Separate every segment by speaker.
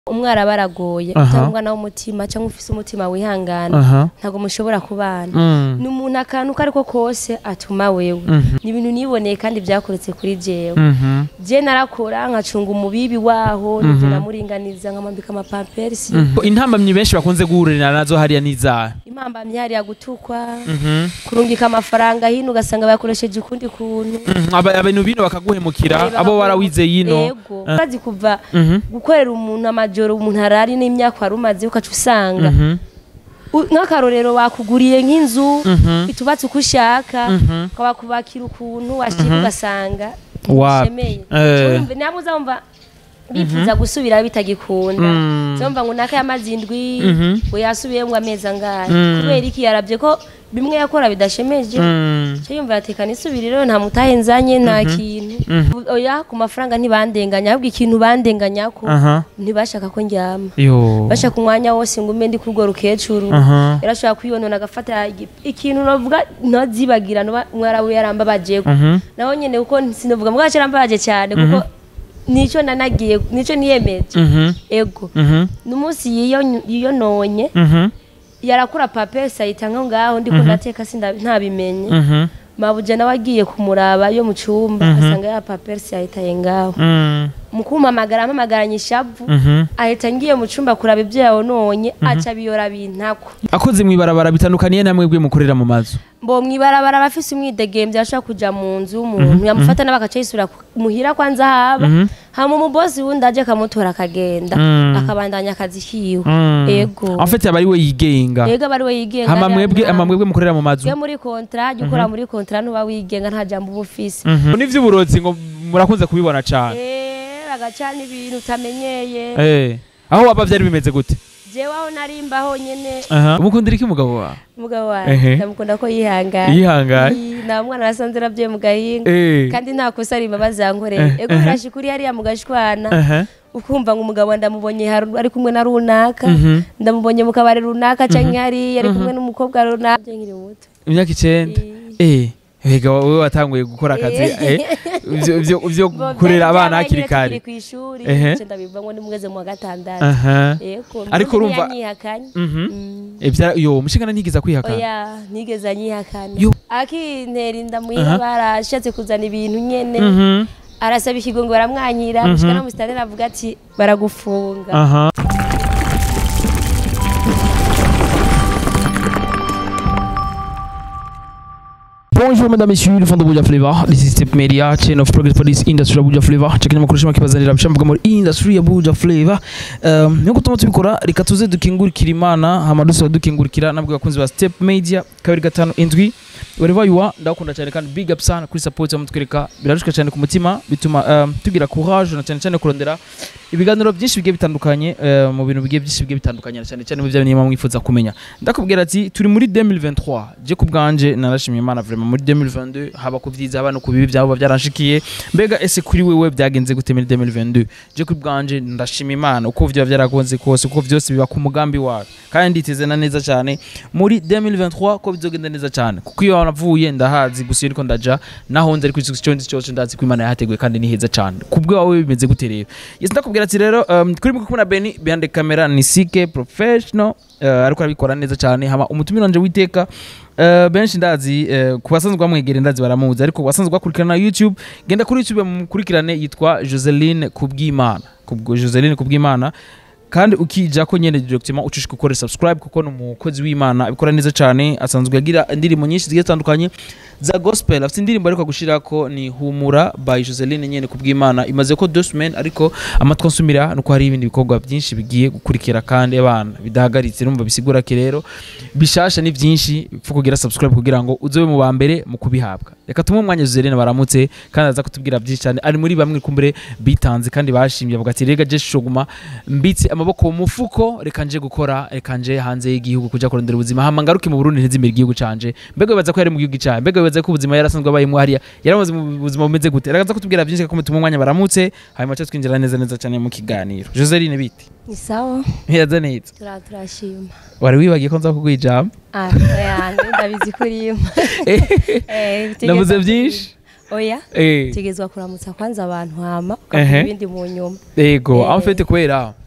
Speaker 1: umwara baragoye
Speaker 2: Aha.
Speaker 1: utari umwana w'umutima cyangwa ufise umutima wihangana
Speaker 2: aha
Speaker 1: ntabwo mushobora kubana
Speaker 2: Mm.
Speaker 1: ni umuntu akantu ko ariko kose atuma wewe
Speaker 2: Mhm.
Speaker 1: ni ibintu niboneye kandi byakoretse kuri jewe
Speaker 2: Mhm.
Speaker 1: je narakora nkacunga umubibi waho nivyo namuringaniza nkamwambika amapampersi
Speaker 2: intambamyi benshi bakunze guhurira nazo hariya n'izaha
Speaker 1: impambamyi hariya gutukwa
Speaker 2: Mhm.
Speaker 1: kurungika amafaranga hino ugasanga bayakoresheje ukundi kuntu
Speaker 2: Mhm. Aba- abantu bino bakaguhemukira
Speaker 1: Eh,
Speaker 2: abo warawize yino
Speaker 1: yego bazi kuva
Speaker 2: Mhm.
Speaker 1: gukorera umuntu amajoro umuntu arari n'imyaka wari umaze ukaca usanga
Speaker 2: Mhm.
Speaker 1: U- nk'akarorero bakuguriye nk'inzu
Speaker 2: Mhm.
Speaker 1: itubatse uko ushaka
Speaker 2: Mhm.
Speaker 1: ukabakubakira ukuntu washika ugasanga
Speaker 2: Wa-
Speaker 1: ntibishemeye
Speaker 2: Eh.
Speaker 1: Urumva, nabo uzumva bifuza gusubira bitagikunda
Speaker 2: Mm.
Speaker 1: uzumva ngo naka y'amazi indwi
Speaker 2: Mhm.
Speaker 1: we yasubiyemo amezi angahe
Speaker 2: Mm.
Speaker 1: kubera iki yarabye ko bimwe yakora bidashemeje
Speaker 2: Mm.
Speaker 1: cyo yumva yatekana isubiriro nta mutahe nzanye nta kintu oya ku mafaranga ntibandenganya ahubwo ikintu bandenganyako
Speaker 2: aha
Speaker 1: ntibashaka ko njyama
Speaker 2: yo
Speaker 1: bashaka umwanya wose ngo umbe ndi kuri urwo rukecuru
Speaker 2: aha
Speaker 1: yarashobora kwiyonona agafata igi- ikintu novuga ntazibagira nuba mwarawe yarambabajeko
Speaker 2: Mhm.
Speaker 1: naho nyene kuko sinovuga mbwa yarambabaje cyane kuko nico nanagiye nico niyemeje
Speaker 2: Mhm.
Speaker 1: ego
Speaker 2: Mhm.
Speaker 1: numunsi yiyo yiyononye
Speaker 2: Mhm.
Speaker 1: yarakura papesi ayita nko ngaho ndiko ndateka sinda ntabimenye
Speaker 2: Mhm.
Speaker 1: mabuja nawe agiye kumuraba yo mu cyumba asanga ya papesi yahitaye ngaho
Speaker 2: Mm.
Speaker 1: mu kumpamagara ampamagaranye ishavu
Speaker 2: Mhm.
Speaker 1: ahita ngiye mu cyumba kuraba ibyo yabononye aca biyora bintako
Speaker 2: akoze mw'ibarabara bitandukaniye namwe bwe mukorera mu mazu
Speaker 1: mbo mwibarabara abafise umwidegembyo ashobora kuja mu nzu y'umuntu yamufata nawe agaca yisubira ku- muhira kwanza haba
Speaker 2: Mhm.
Speaker 1: hama umubosi wundi aje akamutora akagenda
Speaker 2: Mm.
Speaker 1: akabandanya akazi kiwe
Speaker 2: Mm.
Speaker 1: ego
Speaker 2: en fait aba ari we yigenga
Speaker 1: ego aba ari we yigenga
Speaker 2: hama
Speaker 1: ariya
Speaker 2: mwebwe
Speaker 1: nta-
Speaker 2: ama mwebwe mukorera mu mazu
Speaker 1: Iyo muri kontra jya ukora muri kontra ntuba wigenga nta jambo uba ufise
Speaker 2: Mhm. n'ivy'uburozi ngo murakunze kubibona cane
Speaker 1: Eh, bagacana ibintu utamenyeye
Speaker 2: eh aho waba vyari bimeze gute
Speaker 1: jewe aho narimbaho nyene
Speaker 2: aha umukundira iki umugabo wawe
Speaker 1: umugabo
Speaker 2: Ehe.
Speaker 1: wanjye ndamukunda ko yihangana
Speaker 2: yihangaye
Speaker 1: Ii, nta mwana nasanze nabyo mu gahinga
Speaker 2: eh
Speaker 1: kandi nta kosa rimba bazankoreye
Speaker 2: Eh,
Speaker 1: ego
Speaker 2: eh.
Speaker 1: birashika uri hariya mu gashwana
Speaker 2: aha
Speaker 1: ukumva ngo umugabo ndamubonye haru- ari kumwe na runaka
Speaker 2: Mhm.
Speaker 1: ndamubonye mu kabari runaka canke hariya ari kumwe n'umukobwa runaka Je nkiri muto
Speaker 2: imyaka icenda eh Ega wowe watanguye gukora akazi eh ivyo ivyo ivyo
Speaker 1: Bo,
Speaker 2: kurera
Speaker 1: vyari
Speaker 2: abana
Speaker 1: vyabaye
Speaker 2: hakiri
Speaker 1: nyene
Speaker 2: kare
Speaker 1: tukiri kw'ishuri
Speaker 2: Ehe.
Speaker 1: nce ndabivamwo ndi mugeze mu wa gatandatu
Speaker 2: aha
Speaker 1: Ego,
Speaker 2: Ariko
Speaker 1: mbona
Speaker 2: urumva-
Speaker 1: ntiyanyihakanye.
Speaker 2: mhm
Speaker 1: Mm.
Speaker 2: Ivya yo umushingana ntigiza kwihakana
Speaker 1: oya nigeze anyihakana
Speaker 2: Yo.
Speaker 1: akintera inda
Speaker 2: Aha.
Speaker 1: muhira barashatse kuzana ibintu nyene
Speaker 2: mhm
Speaker 1: arasaba ikigo ngo baramwanyira
Speaker 2: Mhm.
Speaker 1: gushika no musitanteri avuga ati baragufunga
Speaker 2: aha
Speaker 3: Bonjour mesdames et messieurs, le fond de Buja Flavor. This is Tip Media, chain of progress for this industry ya Buja Flavor. Chakini makuru shima kibazanira bishamvuga muri industry ya Buja Flavor. Um, nkuko tuma tubikora reka tuze dukingurikira Imana hama dusaba dukingurikira nabwo bakunzi ba Step Media kabiri gatanu indwi wherever you are ndakunda cyane kandi big up sana kuri support mutwereka birarushika cyane ku mutima bituma um, tugira courage na cyane cyane kurondera ibiganiro byinshi bigiye bitandukanye uh, mu bintu bigiye byinshi bigiye bitandukanye na cyane cyane mu byo niba mwifuza kumenya ndakubwira ati turi muri 2023 je ku bwanje narashimye Imana vraiment muri 2022 haba ku byiza haba no ku bibi byabo byaranshikiye mbega ese kuri wewe byagenze gute muri 2022 je ku bwanje ndashima Imana uko vyo byaragonze kose uko byose biba ku mugambi wawe kandi nditeze na neza cyane muri 2023 ko bizogenda neza cyane kuko iyo navuye ndahazi gusa iyo ariko ndaja naho nzi ariko icyo ndi cyose ndazi ko Imana yahateguye kandi ni heza cyane kubwo wawe bimeze gute rero yes ndakubwira ati rero um, kuri mwe kumuna Beni behind the camera ni CK professional uh, ariko arabikora neza cyane hama umutumiro wanje witeka Uh, benshi ndazi uh, ku basanzwe bamwegere ndazi baramuzi ariko ku basanzwe bakurikirana na YouTube genda kuri YouTube mukurikirane yitwa Joseline Kubwimana kubwo Joseline Kubwimana kandi ukija ko nyene directement ucishika ukore subscribe kuko ni umukozi w'Imana abikora neza cyane asanzwe agira indirimbo nyinshi zigiye zitandukanye za gospel afite indirimbo ariko gushirako ni humura by Joseline nyene kubw'Imana imaze ko deux semaines ariko amatwi nsumira nuko hari ibindi bikorwa byinshi bigiye gukurikira kandi abana bidahagaritse numva bisigura ki rero bishasha ni byinshi pfa kugira subscribe kugira ngo uzobe mu ba mbere mu kubihabwa reka tumwe umwanya Joseline baramutse kandi aza kutubwira byinshi cyane ari muri bamwe kumbere bitanze kandi bashimye bavuga ati rega je shoguma mbitse amaboko mu mufuko reka nje gukora reka nje hanze y'igihugu kuja kurondera ubuzima hama ngaruke mu Burundi ntizimira igihugu canje mbega wibaza ko yari mu gihugu cyawe mbega wibaza ko ubuzima yarasanzwe abayemo hariya yaramaze mu buzima bumeze gute reka aza kutubwira byinshi ko tumwe umwanya baramutse hanyuma cyo twinjira neza neza cyane mu kiganiro Joseline biti
Speaker 1: ni sawa
Speaker 2: yaza neza
Speaker 1: tura turashima
Speaker 2: wari wibagiye ko nza kuguha ijambo
Speaker 1: ah oya ndabizi kuri imwe Eh,
Speaker 2: navuze
Speaker 1: utegetswa-
Speaker 2: byinshi
Speaker 1: oya
Speaker 2: eh
Speaker 1: tegezwa kuramutsa kwanza abantu hama
Speaker 2: Ehe.
Speaker 1: ukavuga ibindi mu nyuma
Speaker 2: ego
Speaker 1: Eh.
Speaker 2: aho mfite kubera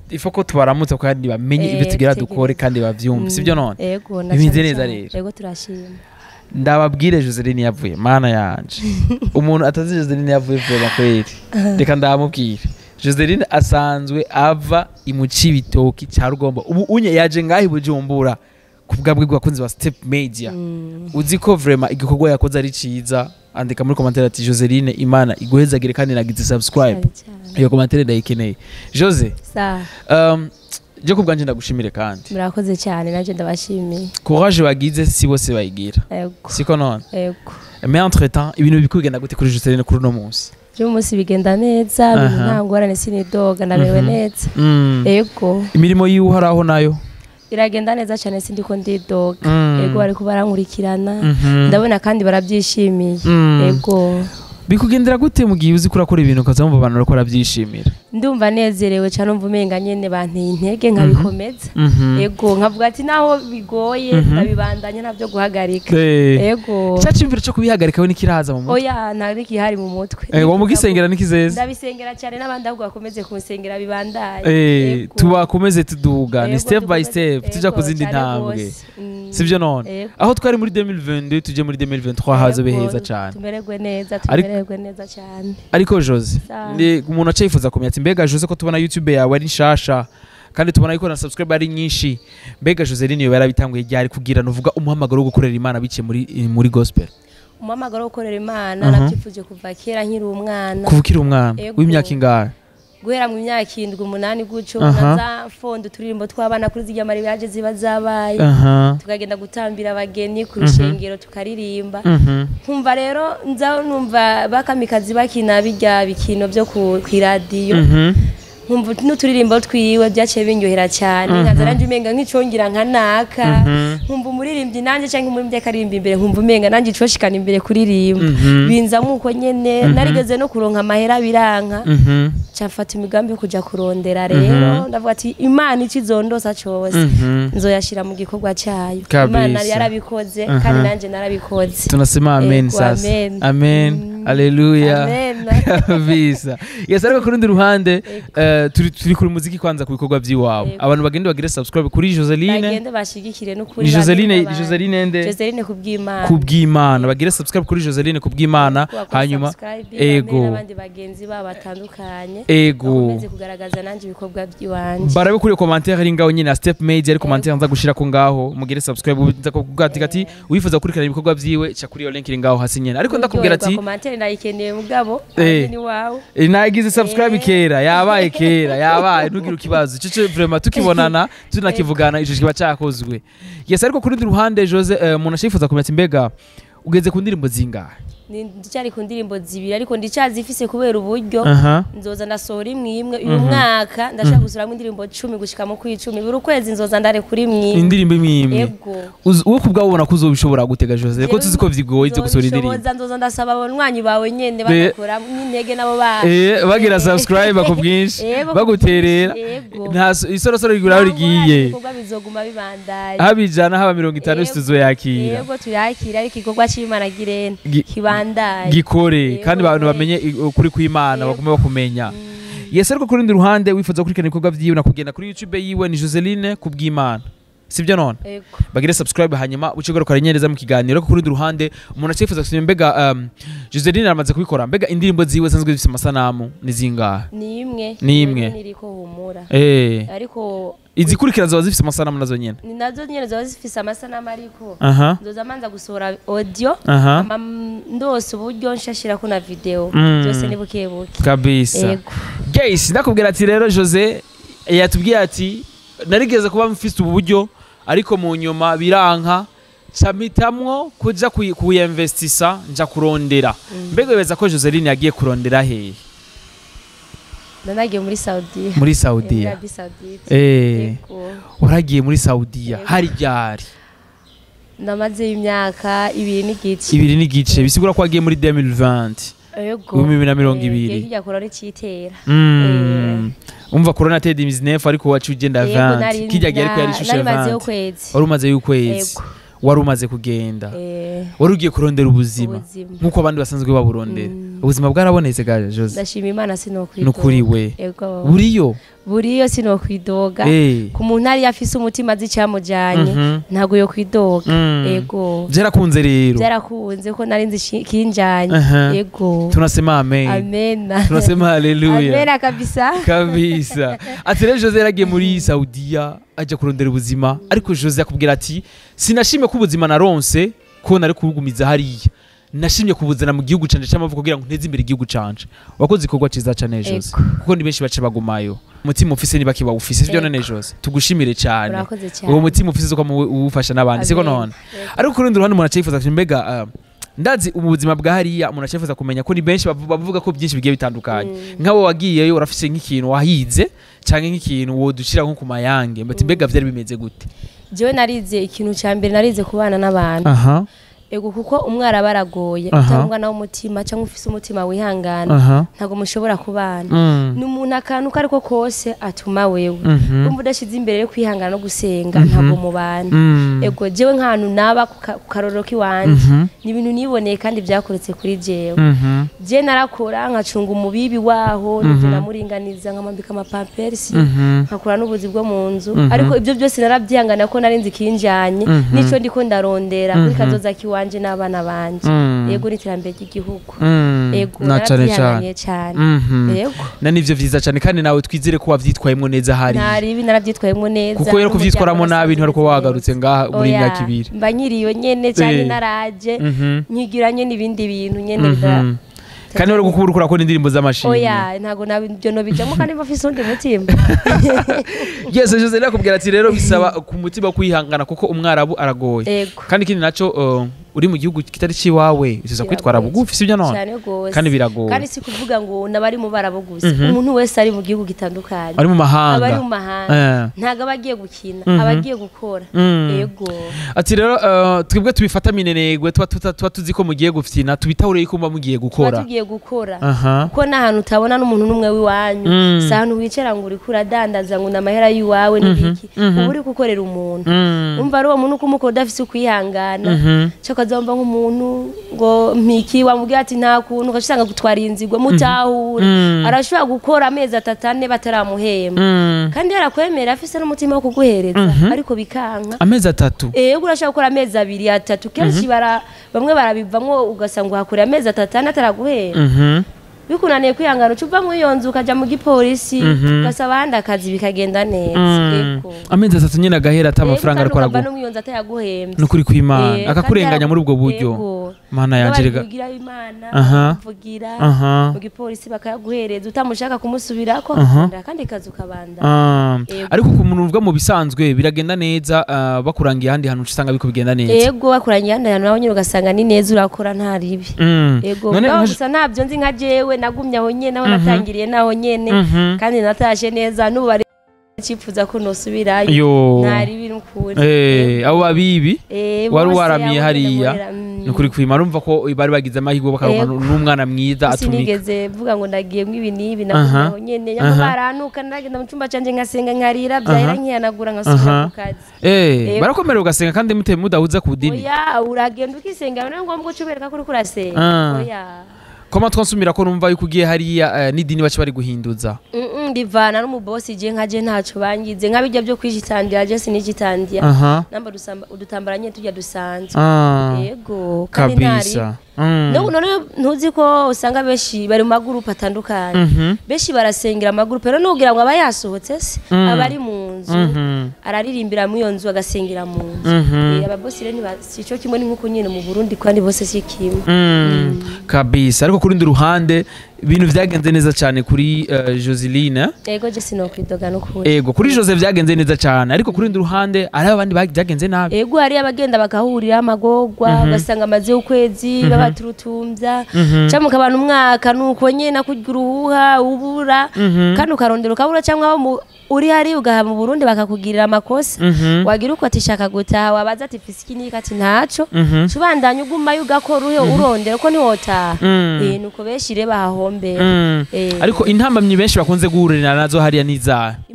Speaker 2: ifo ko tubaramutsa kandi bamenye ibyo
Speaker 1: Eh,
Speaker 2: tugira
Speaker 1: tutegereza.
Speaker 2: dukore kandi bavyumve sibyo none
Speaker 1: ego na
Speaker 2: Bimeze
Speaker 1: cane
Speaker 2: neza
Speaker 1: cane.
Speaker 2: rero.
Speaker 1: ego turashima
Speaker 2: ndababwire Joseline yavuye mana yanje umuntu atazi Joseline yavuye vuba kweli reka ndamubwire Joseline asanzwe ava imuci bitoki cya rugombo ubu unye yaje ngahi bujumbura ku bwabwe bwakunzi ba step media
Speaker 1: Mm,
Speaker 2: uzi ko vraiment igikorwa yakoze ari ciza andika muri commentaire ati Joseline imana iguhezagire kandi nagize subscribe
Speaker 1: cane cane.
Speaker 2: iyo commentaire ndayikeneye Jose
Speaker 1: Sawa,
Speaker 2: um, je ku bwanje ndagushimire kandi
Speaker 1: murakoze cyane nanjye ndabashimiye
Speaker 2: courage wagize si bose bayigira
Speaker 1: ego
Speaker 2: siko none
Speaker 1: ego
Speaker 2: mais entre temps ibintu biri kugenda gute kuri Joseline kuri uno munsi
Speaker 1: uyu munsi bigenda neza ibintu
Speaker 2: Aha.
Speaker 1: nta ngorane sinidoga ndabewe
Speaker 2: Mhm.
Speaker 1: neza
Speaker 2: Mm.
Speaker 1: ego
Speaker 2: imirimo yiwe uharaho nayo
Speaker 1: biragenda neza cyane sindiko ndidoga
Speaker 2: Mm.
Speaker 1: ego bariko barankurikirana
Speaker 2: Mhm.
Speaker 1: ndabona kandi barabyishimiye
Speaker 2: Mm.
Speaker 1: ego
Speaker 2: bikugendera gute mu gihe uzi ko urakora ibintu ukaza wumva abantu bariko barabyishimira
Speaker 1: ndumva nezerewe cyane umva umenga nyene banteye intege nkabikomeza
Speaker 2: Mhm.
Speaker 1: ego nkavuga ati naho bigoye
Speaker 2: Mhm.
Speaker 1: ndabibandanya ntabyo guhagarika
Speaker 2: Eh.
Speaker 1: ego
Speaker 2: cya cyumviro cyo kubihagarika we nikiraza mu mutwe
Speaker 1: oya ntari kihari mu mutwe
Speaker 2: Eh, wa mugisengera nikizeza
Speaker 1: ndabisengera cyane n'abandi ahubwo bakomeze kumusengera bibandaye
Speaker 2: Eh,
Speaker 1: Ego.
Speaker 2: tubakomeze tuduga ni
Speaker 1: Ego,
Speaker 2: step by
Speaker 1: dukomeze-
Speaker 2: step tuja ku
Speaker 1: ego,
Speaker 2: zindi
Speaker 1: cyane
Speaker 2: ntambwe
Speaker 1: rwose. Mm.
Speaker 2: sibyo none
Speaker 1: Ego.
Speaker 2: aho twari muri 2022 tuje muri 2023 hazobe
Speaker 1: Ego,
Speaker 2: heza cyane
Speaker 1: tumererwe neza
Speaker 2: Ariko-
Speaker 1: tumererwe neza cyane
Speaker 2: ariko Jose
Speaker 1: Sawa.
Speaker 2: ni umuntu aca yifuza kumenya ati mbega Jose ko tubona YouTube yawe ari nshasha kandi tubona yuko na subscribe ari nyinshi mbega Joseline yo yarabitanguye ryari kugira nuvuga umuhamagaro wo gukorera Imana biciye muri muri gospel
Speaker 1: umuhamagaro wo gukorera imana
Speaker 2: Mhm.
Speaker 1: nabyifuje kuva kera nkiri umwana
Speaker 2: kuva ukiri umwana
Speaker 1: Ego.
Speaker 2: w'imyaka ingahe
Speaker 1: guhera mu myaka indwi umunani gutyo
Speaker 2: Aha.
Speaker 1: naza fonda uturirimbo tw'abana kuri zirya maribaje ziba zabaye
Speaker 2: aha
Speaker 1: tukagenda gutambira abageni ku rushengero tukaririmba
Speaker 2: mhm
Speaker 1: nkumva rero nza numva bakamikazi bakina bijya bikino byo ku ku iradiyo
Speaker 2: mhm
Speaker 1: nkumva n'uturirimbo twiwe byaciye binyohera cyane
Speaker 2: Mhm.
Speaker 1: nkaza nanjye umenga nk'icongera nka naka
Speaker 2: Mhm.
Speaker 1: nkumva umuririmbyi nanjye cyangwa umuririmbyi akaririmba imbere nkumva umenga nanjye icoshikana imbere kuririmba
Speaker 2: Mhm.
Speaker 1: binzamo uko nyene narigeze no kuronka amahera biranka
Speaker 2: mhm
Speaker 1: cafata imigambi yo kuja kurondera rero ndavuga ati imana ico izondosa cose
Speaker 2: mhm
Speaker 1: nzoyashira mu gikorwa cyayo
Speaker 2: Kabisa.
Speaker 1: imana yarabikoze
Speaker 2: Aha.
Speaker 1: kandi nanjye narabikoze
Speaker 2: tunasema amen
Speaker 1: Ego,
Speaker 2: sasa
Speaker 1: amen.
Speaker 2: amen
Speaker 1: Mm.
Speaker 2: haleluya
Speaker 1: Amen.
Speaker 2: kabisa yes ariko ku rundi ruhande
Speaker 1: Ego.
Speaker 2: eh, turi turi kuri muziki kwanza ku bikorwa by'iwabo
Speaker 1: Ego.
Speaker 2: abantu bagende bagire subscribe kuri Joseline
Speaker 1: bagende bashigikire n'ukuri
Speaker 2: ni Joseline
Speaker 1: bagende babane.
Speaker 2: Joseline nde
Speaker 1: Joseline kubw'Imana
Speaker 2: kubw'Imana bagire subscribe kuri Joseline kubw'Imana
Speaker 1: Kubakora
Speaker 2: hanyuma
Speaker 1: subscribe, bamenye
Speaker 2: ego
Speaker 1: n'abandi bagenzi babo batandukanye
Speaker 2: ego
Speaker 1: bakomeze kugaragaza nanjye ibikorwa by'iwanjye
Speaker 2: barabe kuri commentaire ari ngaho nyine na step made ari commentaire nza gushira ko ngaho mugire subscribe nza kuvuga ati ati wifuza gukurikirana ibikorwa byiwe ca kuri iyo link iri ngaho hasi nyene ariko ndakubwira ati
Speaker 1: komantere ndayikeneye mugabo
Speaker 2: Eh.
Speaker 1: nanjye ni wawe
Speaker 2: Eh, nagize subscribe
Speaker 1: Eh.
Speaker 2: kera yabaye kera yabaye ntugire ikibazo ico cyo vraiment tukibonana tunakivugana ico kiba cyakozwe yes ariko kuri rundi ruhande Jose eh, umuntu ashifuza kumenya ati mbega ugeze ku ndirimbo zingahe
Speaker 1: Ni- ndicyari ku ndirimbo zibiri ariko ndicyazifise kubera uburyo
Speaker 2: aha
Speaker 1: nzoza ndasohora imwe imwe uyu mwaka ndashaka gusuramo indirimbo cumi gushika mu kwicumi buri kwezi nzoza ndare kuri imwe
Speaker 2: indirimbo imwe imwe
Speaker 1: ego
Speaker 2: Uzi- wowe kubwawe ubona ko uzobishobora gutega Jose ko tuzi ko bigoye byo gusohora indirimbo
Speaker 1: Nzobishoboza, nzoza ndasaba abanywanyi bawe nyene
Speaker 2: Be-
Speaker 1: bagakora n'intege nabo baje
Speaker 2: Eh, bagira subscribe ku bwinshi
Speaker 1: Ego,
Speaker 2: baguterera
Speaker 1: Ego.
Speaker 2: nta so- isorosoro rigura aho rigiye
Speaker 1: ibikorwa bizoguma bibandaye
Speaker 2: haba ijana haba mirongo itanu
Speaker 1: Ego,
Speaker 2: tuzoyakira
Speaker 1: yego tuyakira ariko igikorwa c'imana girene
Speaker 2: Gi-
Speaker 1: kibandaye
Speaker 2: gikore
Speaker 1: Ego,
Speaker 2: kandi abantu
Speaker 1: ego.
Speaker 2: bamenye i- ukuri kw'imana
Speaker 1: Ego.
Speaker 2: bagume bakumenya yes ariko ku rundi ruhande wifuza gukurikirana ibikorwa vyiwe nakugenda kuri youtube yiwe ni joseline kubw'imana sibyo none
Speaker 1: Ego.
Speaker 2: bagire subscribe hanyuma uce ugaruka neza mu kiganiro ariko ku rundi ruhande umuntu acyifuza kumenya mbega um, joseline aramaze kubikora mbega indirimbo ziwe zanzwe zifite amasanamu ni zingahe
Speaker 1: ni imwe
Speaker 2: Ni imwe.
Speaker 1: niriko humura
Speaker 2: eh
Speaker 1: ariko
Speaker 2: izikurikira ziba zifite amasanamu nazo nyene
Speaker 1: ni nazo nyene ziba zifise amasanamu ariko
Speaker 2: aha
Speaker 1: nzoza manza gusohora audio
Speaker 2: aha
Speaker 1: ama ndose uburyo nshashirako na video
Speaker 2: Mm.
Speaker 1: byose ni buke buke
Speaker 2: kabisa
Speaker 1: ego
Speaker 2: guys ndakubwira ati rero jose yatubwiye ati narigeze kuba mfite ubu buryo ariko mu nyuma biranka mpamwo kuja kuyi- kuyinvestisa nja kurondera mbega wibeza ko joseline yagiye kurondera hehe
Speaker 1: nanagiye muri Saudi
Speaker 2: muri saudiya
Speaker 1: Arabie Saoudite
Speaker 2: Eh,
Speaker 1: ego
Speaker 2: waragiye muri saudiya
Speaker 1: Yego.
Speaker 2: hari ryari
Speaker 1: namaze imyaka ibiri n'igice
Speaker 2: ibiri n'igice bisigura ko wagiye muri 2020
Speaker 1: ego
Speaker 2: ibihumbi bibiri na mirongo
Speaker 1: Eh,
Speaker 2: ibiri.
Speaker 1: igihe kijya kurora icitera
Speaker 2: Mm. umva corona tedi mizinefu ariko wacu ugenda
Speaker 1: Yego,
Speaker 2: 20
Speaker 1: nari-
Speaker 2: kijya gihe ariko yari
Speaker 1: na-
Speaker 2: ishusho
Speaker 1: nari mazeyo
Speaker 2: 20
Speaker 1: ukwezi
Speaker 2: wari umaze y'ukwezi
Speaker 1: Ego.
Speaker 2: wari umaze kugenda
Speaker 1: Eh,
Speaker 2: wari ugiye kurondera ubuzima
Speaker 1: ubuzima
Speaker 2: nk'uko abandi basanzwe baburondera
Speaker 1: Mm.
Speaker 2: ubuzima bwarabonetse ga jose
Speaker 1: ndashima imana
Speaker 2: ni
Speaker 1: sinokwidoga
Speaker 2: ukuri we
Speaker 1: ego
Speaker 2: buriyo
Speaker 1: buriyo sinokwidoga
Speaker 2: Eh.
Speaker 1: ku muntu ariyo afise umutima azi icyamujyanye
Speaker 2: Mhm.
Speaker 1: ntabwo yo kwidoga
Speaker 2: Mm.
Speaker 1: ego
Speaker 2: byarakunze rero
Speaker 1: byarakunze ko nari nzi ishi- kinjanye
Speaker 2: Aha.
Speaker 1: ego
Speaker 2: tunasema amen
Speaker 1: amena
Speaker 2: tunasema haleluya
Speaker 1: amena kabisa
Speaker 2: kabisa ati rero jose yaragiye muri saudiya ajya kurondera ubuzima ariko jose akubwira ati sinashimye ko ubuzima naronse ko nari kubugumiza hariya nashimye kubuzana mu gihugu canje c'amavuko kugira ngo nteze imbere igihugu canje wakoze igikorwa ciza cane jose
Speaker 1: Ego.
Speaker 2: kuko ni benshi bace bagumayo umutima ufise niba kiba ufise sivyo
Speaker 1: Ego.
Speaker 2: none jose tugushimire cyane
Speaker 1: urakoze cyane
Speaker 2: uwo mutima ufise zo uwufasha n'abandi siko
Speaker 1: Amen.
Speaker 2: none
Speaker 1: Ego.
Speaker 2: ariko ku rundi ruhande umuntu acifuza ati mbega ah, ndazi ubu buzima bwa hariya umuntu acifuza kumenya ko ni benshi bavu- bavuga ko byinshi bigiye bitandukanye nk'abo wagiyeyo urafise nk'ikintu wahize cyangwa nk'ikintu wodushira nko ku mayange bati mbega vyari bimeze gute
Speaker 1: jewe narize ikintu cya mbere narize kubana n'abantu
Speaker 2: aha
Speaker 1: ego kuko umwara baragoye
Speaker 2: Aha.
Speaker 1: utari umwana w'umutima cyangwa ufise umutima wihangana
Speaker 2: aha
Speaker 1: ntabwo mushobora kubana
Speaker 2: Mm.
Speaker 1: ni umuntu akantu ko ariko kose atuma wewe
Speaker 2: Mhm.
Speaker 1: umva udashyize imbere yo kwihangana no gusenga ntabwo mubana
Speaker 2: Mm.
Speaker 1: ego jewe nk'ahantu naba ku ka- ku karorero k'iwanjye
Speaker 2: Mhm.
Speaker 1: ni ibintu niboneye kandi byakoretse kuri jewe
Speaker 2: Mhm.
Speaker 1: je narakora nkacunga umubibi waho nivyo namuringaniza nkamwambika amapampersi
Speaker 2: Mhm.
Speaker 1: nkakora n'ubuzi bwo mu nzu
Speaker 2: Mhm.
Speaker 1: ariko ibyo byose narabyihangana ko nari nzi kinjanye
Speaker 2: Mhm.
Speaker 1: nico ndiko ndarondera kuri
Speaker 2: Mhm.
Speaker 1: kazoza kiwanje n'abana banje
Speaker 2: Mm.
Speaker 1: yego n'iterambere ry'igihugu
Speaker 2: Mm.
Speaker 1: yego
Speaker 2: na cane cane
Speaker 1: narabyihanganiye cyane
Speaker 2: Mhm.
Speaker 1: yego
Speaker 2: na nivyo vyiza cane kandi nawe twizere ko wavyitwayemwo neza hariya
Speaker 1: ntaribi narabyitwayemo neza
Speaker 2: kuko rero kuvyitwaramo
Speaker 1: n'umuryango
Speaker 2: nabi ntiwari ko
Speaker 1: warasanze
Speaker 2: wagarutse ngaha muri
Speaker 1: Oya,
Speaker 2: imyaka ibiri
Speaker 1: mba nkiriyo nyene cyane
Speaker 2: Eh.
Speaker 1: naraje
Speaker 2: Mhm.
Speaker 1: nkigiranye n'ibindi bintu nyene
Speaker 2: Mhm.
Speaker 1: bida-
Speaker 2: kandi wari gukura ukora ko n'indirimbo z'amashimwe
Speaker 1: oya ntabwo nabyo nobijamo kandi bafise undi mutima
Speaker 2: yes jose nakubwira ati rero bisaba ku mutima kwihangana kuko umwarabu aragoye
Speaker 1: yego
Speaker 2: kandi ikindi naco uh, uri mu gihugu kitari ciwawe usiza kwitwara
Speaker 1: Biragoye
Speaker 2: bugufi sibyo none
Speaker 1: cyane rwose
Speaker 2: kandi biragoye
Speaker 1: kandi si kuvuga ngo nabari mu barabo gusa
Speaker 2: Mhm.
Speaker 1: umuntu wese ari mu gihugu gitandukanye
Speaker 2: ari mu mahanga
Speaker 1: abari mu mahanga
Speaker 2: Eh.
Speaker 1: ntabwo aba agiye gukina
Speaker 2: Mhm.
Speaker 1: aba agiye gukora
Speaker 2: Mm.
Speaker 1: yego
Speaker 2: ati rero uh, twebwe tubifata minenegwe tuba tuta- tuba tuzi ko mugiye gufyina tubitahure yuko muba mugiye
Speaker 1: tuba
Speaker 2: gukora
Speaker 1: tugiye gukora
Speaker 2: aha
Speaker 1: kuko n'ahantu utabona n'umuntu n'umwe w'iwanyu
Speaker 2: Mm.
Speaker 1: si ahantu wicara ngo uriko uradandaza ngo ni amahera y'iwawe n'ibiki
Speaker 2: mhm.
Speaker 1: uba uri gukorera umuntu
Speaker 2: Mm.
Speaker 1: umva ari uwo muntu ukumukora udafise ukwihangana
Speaker 2: Mhm.
Speaker 1: cyo kazomba nk'umuntu ngo mpiki wamubwira ati nta kuntu ugasanga gutwara inzigo mutahure
Speaker 2: Mm.
Speaker 1: arashobora gukora amezi atatu ane bataramuhemba
Speaker 2: Mm.
Speaker 1: kandi yarakwemera afise n'umutima wo kuguhereza
Speaker 2: Mhm.
Speaker 1: ariko bikanka
Speaker 2: amezi atatu
Speaker 1: ego urashobora gukora amezi abiri atatu kenshi bara bamwe barabivamwo ugasanga uhakorera amezi atatu ane ataraguhera
Speaker 2: Mhm.
Speaker 1: bikunaniye kwihangana uca uva muri iyo nzu ukajya mu gipolisi
Speaker 2: Mhm.
Speaker 1: ugasaba ahandi akazi bikagenda neza
Speaker 2: Mm.
Speaker 1: ego
Speaker 2: amezi atatu nyine agahera ata
Speaker 1: Ego,
Speaker 2: amafaranga
Speaker 1: kandi
Speaker 2: ariko
Speaker 1: ukava
Speaker 2: araguha
Speaker 1: no mu iyo nzu atayaguhembye
Speaker 2: ni ukuri kw'imana
Speaker 1: Eh,
Speaker 2: akakurenganya
Speaker 1: kandi
Speaker 2: muri ubwo buryo
Speaker 1: Ego.
Speaker 2: mana yanje rega
Speaker 1: bavugira imana
Speaker 2: Aha.
Speaker 1: bavugira
Speaker 2: aha
Speaker 1: mu gipolisi bakayaguhereza utamushaka kumusubirako
Speaker 2: Aha.
Speaker 1: akakunda kandi kazi ukabanda
Speaker 2: Ah,
Speaker 1: Ego.
Speaker 2: ariko ku muntu uvuga mu bisanzwe biragenda neza ah, bakurangiye ahandi hantu uca usanga biko bigenda neza
Speaker 1: ego bakoranye ahandi hantu nawe nyine ugasanga ni neza urakora nta ribi
Speaker 2: Mm.
Speaker 1: ego
Speaker 2: None
Speaker 1: mugabo
Speaker 2: nka-
Speaker 1: gusa ntabyo nzi nka jewe nagumye aho nyene aho natangiriye naho nyene
Speaker 2: Mhm.
Speaker 1: kandi natashe neza n'ubu bari cifuza ko nosubirayo
Speaker 2: yo
Speaker 1: nta ribi n'ukuri
Speaker 2: Eh, abo babibi
Speaker 1: Eh,
Speaker 2: wari
Speaker 1: bose
Speaker 2: waramiye
Speaker 1: abo
Speaker 2: hariya,
Speaker 1: nyene muhera, mm.
Speaker 2: ni ukuri kwima urumva ko bari bagize amahirwe bakaronka
Speaker 1: Ego.
Speaker 2: n'umwana mwiza atumika
Speaker 1: sinigeze mvuga ngo ndagiyemo ibi n'ibi
Speaker 2: Aha.
Speaker 1: nagumye aho nyene nyamara
Speaker 2: Aha.
Speaker 1: baranuka ndagenda mu cyumba canje ngasenga nkarira byahera
Speaker 2: Aha.
Speaker 1: nkihanagura nkasubira
Speaker 2: Aha.
Speaker 1: ku kazi
Speaker 2: Eh,
Speaker 1: Ego.
Speaker 2: barakomerera ugasenga kandi mute mudahuza ku dini
Speaker 1: oya uragenda ukisengera niyo ngombwa uca ubereka ko uriko urasenga
Speaker 2: Ah.
Speaker 1: oya
Speaker 2: koma twansumira ko numva yuko ugiye hariya eh, n'idini baca bari guhinduza
Speaker 1: Mm-mm, ndivana n'umubosi je nkaje ntaco bangize nk'abijya byo kwijitandira je sinijitandira
Speaker 2: aha
Speaker 1: namba dusamba udutambara nyine tujya dusanzwe
Speaker 2: Ah,
Speaker 1: yego kandi ntari
Speaker 2: kabisa Mm.
Speaker 1: no none ntuzi ko usanga benshi bari mu magurupe atandukanye
Speaker 2: Mhm.
Speaker 1: benshi barasengera amagurupe rero nugira ngo aba yasohotse se
Speaker 2: Mm.
Speaker 1: aba ari mu nzu
Speaker 2: Mhm.
Speaker 1: araririmbira muri iyo nzu agasengera mu nzu
Speaker 2: Mhm.
Speaker 1: Eh, ababosi rero ntiba- si cyo kimwe ni nk'uko nyine mu burundi kandi bose si kimwe
Speaker 2: Mm. kabisa ariko ku rundi ruhande ibintu vyagenze neza cyane kuri uh, joseline
Speaker 1: yego je sinokwidoga n'ukuri
Speaker 2: ego kuri jose vyagenze neza cyane ariko ku rundi ruhande hari abandi bag- vyagenze nabi
Speaker 1: ego hariyo abagenda bagahurira amagorwa ugasanga amaze ukwezi babaturutumbya
Speaker 2: Mhm.
Speaker 1: cyangwa ukabana umwaka nuko nyine kurya uruhuha ubura
Speaker 2: Mhm.
Speaker 1: kandi ukarondera ukabura cyangwa abo mu- uri hari ugaha mu burundi bakakugirira amakosa
Speaker 2: Mhm.
Speaker 1: wagira uko ati shaka gutaha wabaza ati fisi iki niki ati ntaco
Speaker 2: Mhm.
Speaker 1: ubandanya ugumayo ugakora uhe urondera ko ntiwotaha
Speaker 2: Mm.
Speaker 1: Eh, nuko benshi rero bahahombera
Speaker 2: Mm.
Speaker 1: Eh.
Speaker 2: ariko intambamyi benshi bakunze guhurira nazo hariya n'izahe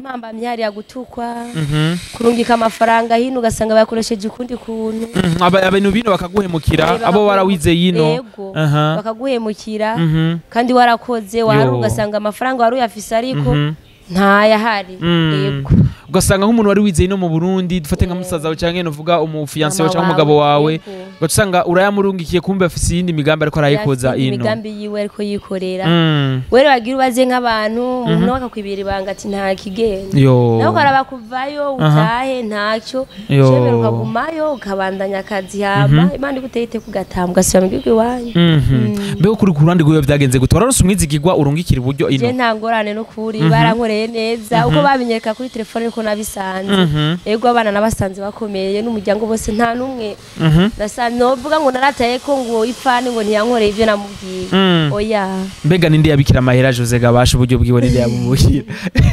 Speaker 1: impambamyi hariya gutukwa
Speaker 2: Mhm.
Speaker 1: kurungika amafaranga hino ugasanga bakoresheje ukundi kuntu
Speaker 2: Mhm. Aba- abantu bino bakaguhemukira
Speaker 1: Eh,
Speaker 2: abo
Speaker 1: bakaguhe-
Speaker 2: warawize yino
Speaker 1: Yego.
Speaker 2: Aha.
Speaker 1: bakaguhemukira
Speaker 2: Mhm.
Speaker 1: kandi warakoze wari
Speaker 2: Yo.
Speaker 1: ugasanga amafaranga wari uyafise ariko
Speaker 2: Mhm.
Speaker 1: ntayahari
Speaker 2: Mm.
Speaker 1: yego
Speaker 2: ugasanga nk'umuntu wari wizeye no mu burundi dufate nka musaza wawe cyangwa nuvuga umufiyanse wawe
Speaker 1: Mama
Speaker 2: cyangwa umugabo wawe
Speaker 1: yego.
Speaker 2: ugaca usanga urayamurungikiye kumbe afise iyindi migambi ariko arayikoza
Speaker 1: Yafise
Speaker 2: ino
Speaker 1: imigambi yiwe ariko yikorera
Speaker 2: Mm.
Speaker 1: were wagira ubaze nk'abantu umuntu nawe akakwibira ibanga ati nta kigenda
Speaker 2: yo
Speaker 1: nawe ukaraba kuvayo utahe ntacyo
Speaker 2: Yo.
Speaker 1: shemera ukagumayo ukabandanya akazi hama imana iguteye iteka ugatamba ugasubira mu gihugu iwanyu
Speaker 2: Mhm. mbega kuri ku ruhande rwiwe byagenze gute wararonse umwizigirwa urungikira iburyo
Speaker 1: je
Speaker 2: ino
Speaker 1: nta ngorane n'ukuri barankoreye neza uko babinyereka kuri telefone niko nabisanze
Speaker 2: Mhm.
Speaker 1: ego abana nabasanze bakomeye n'umuryango bose nta n'umwe
Speaker 2: Mhm.
Speaker 1: nasanze novuga ngo narataye ko ngo ipfani ngo ntiyankoreye ibyo namubwiye
Speaker 2: Mm.
Speaker 1: oya
Speaker 2: mbega ninde yabikira amahera jose gabasha uburyo bwiwe ninde yabumuhira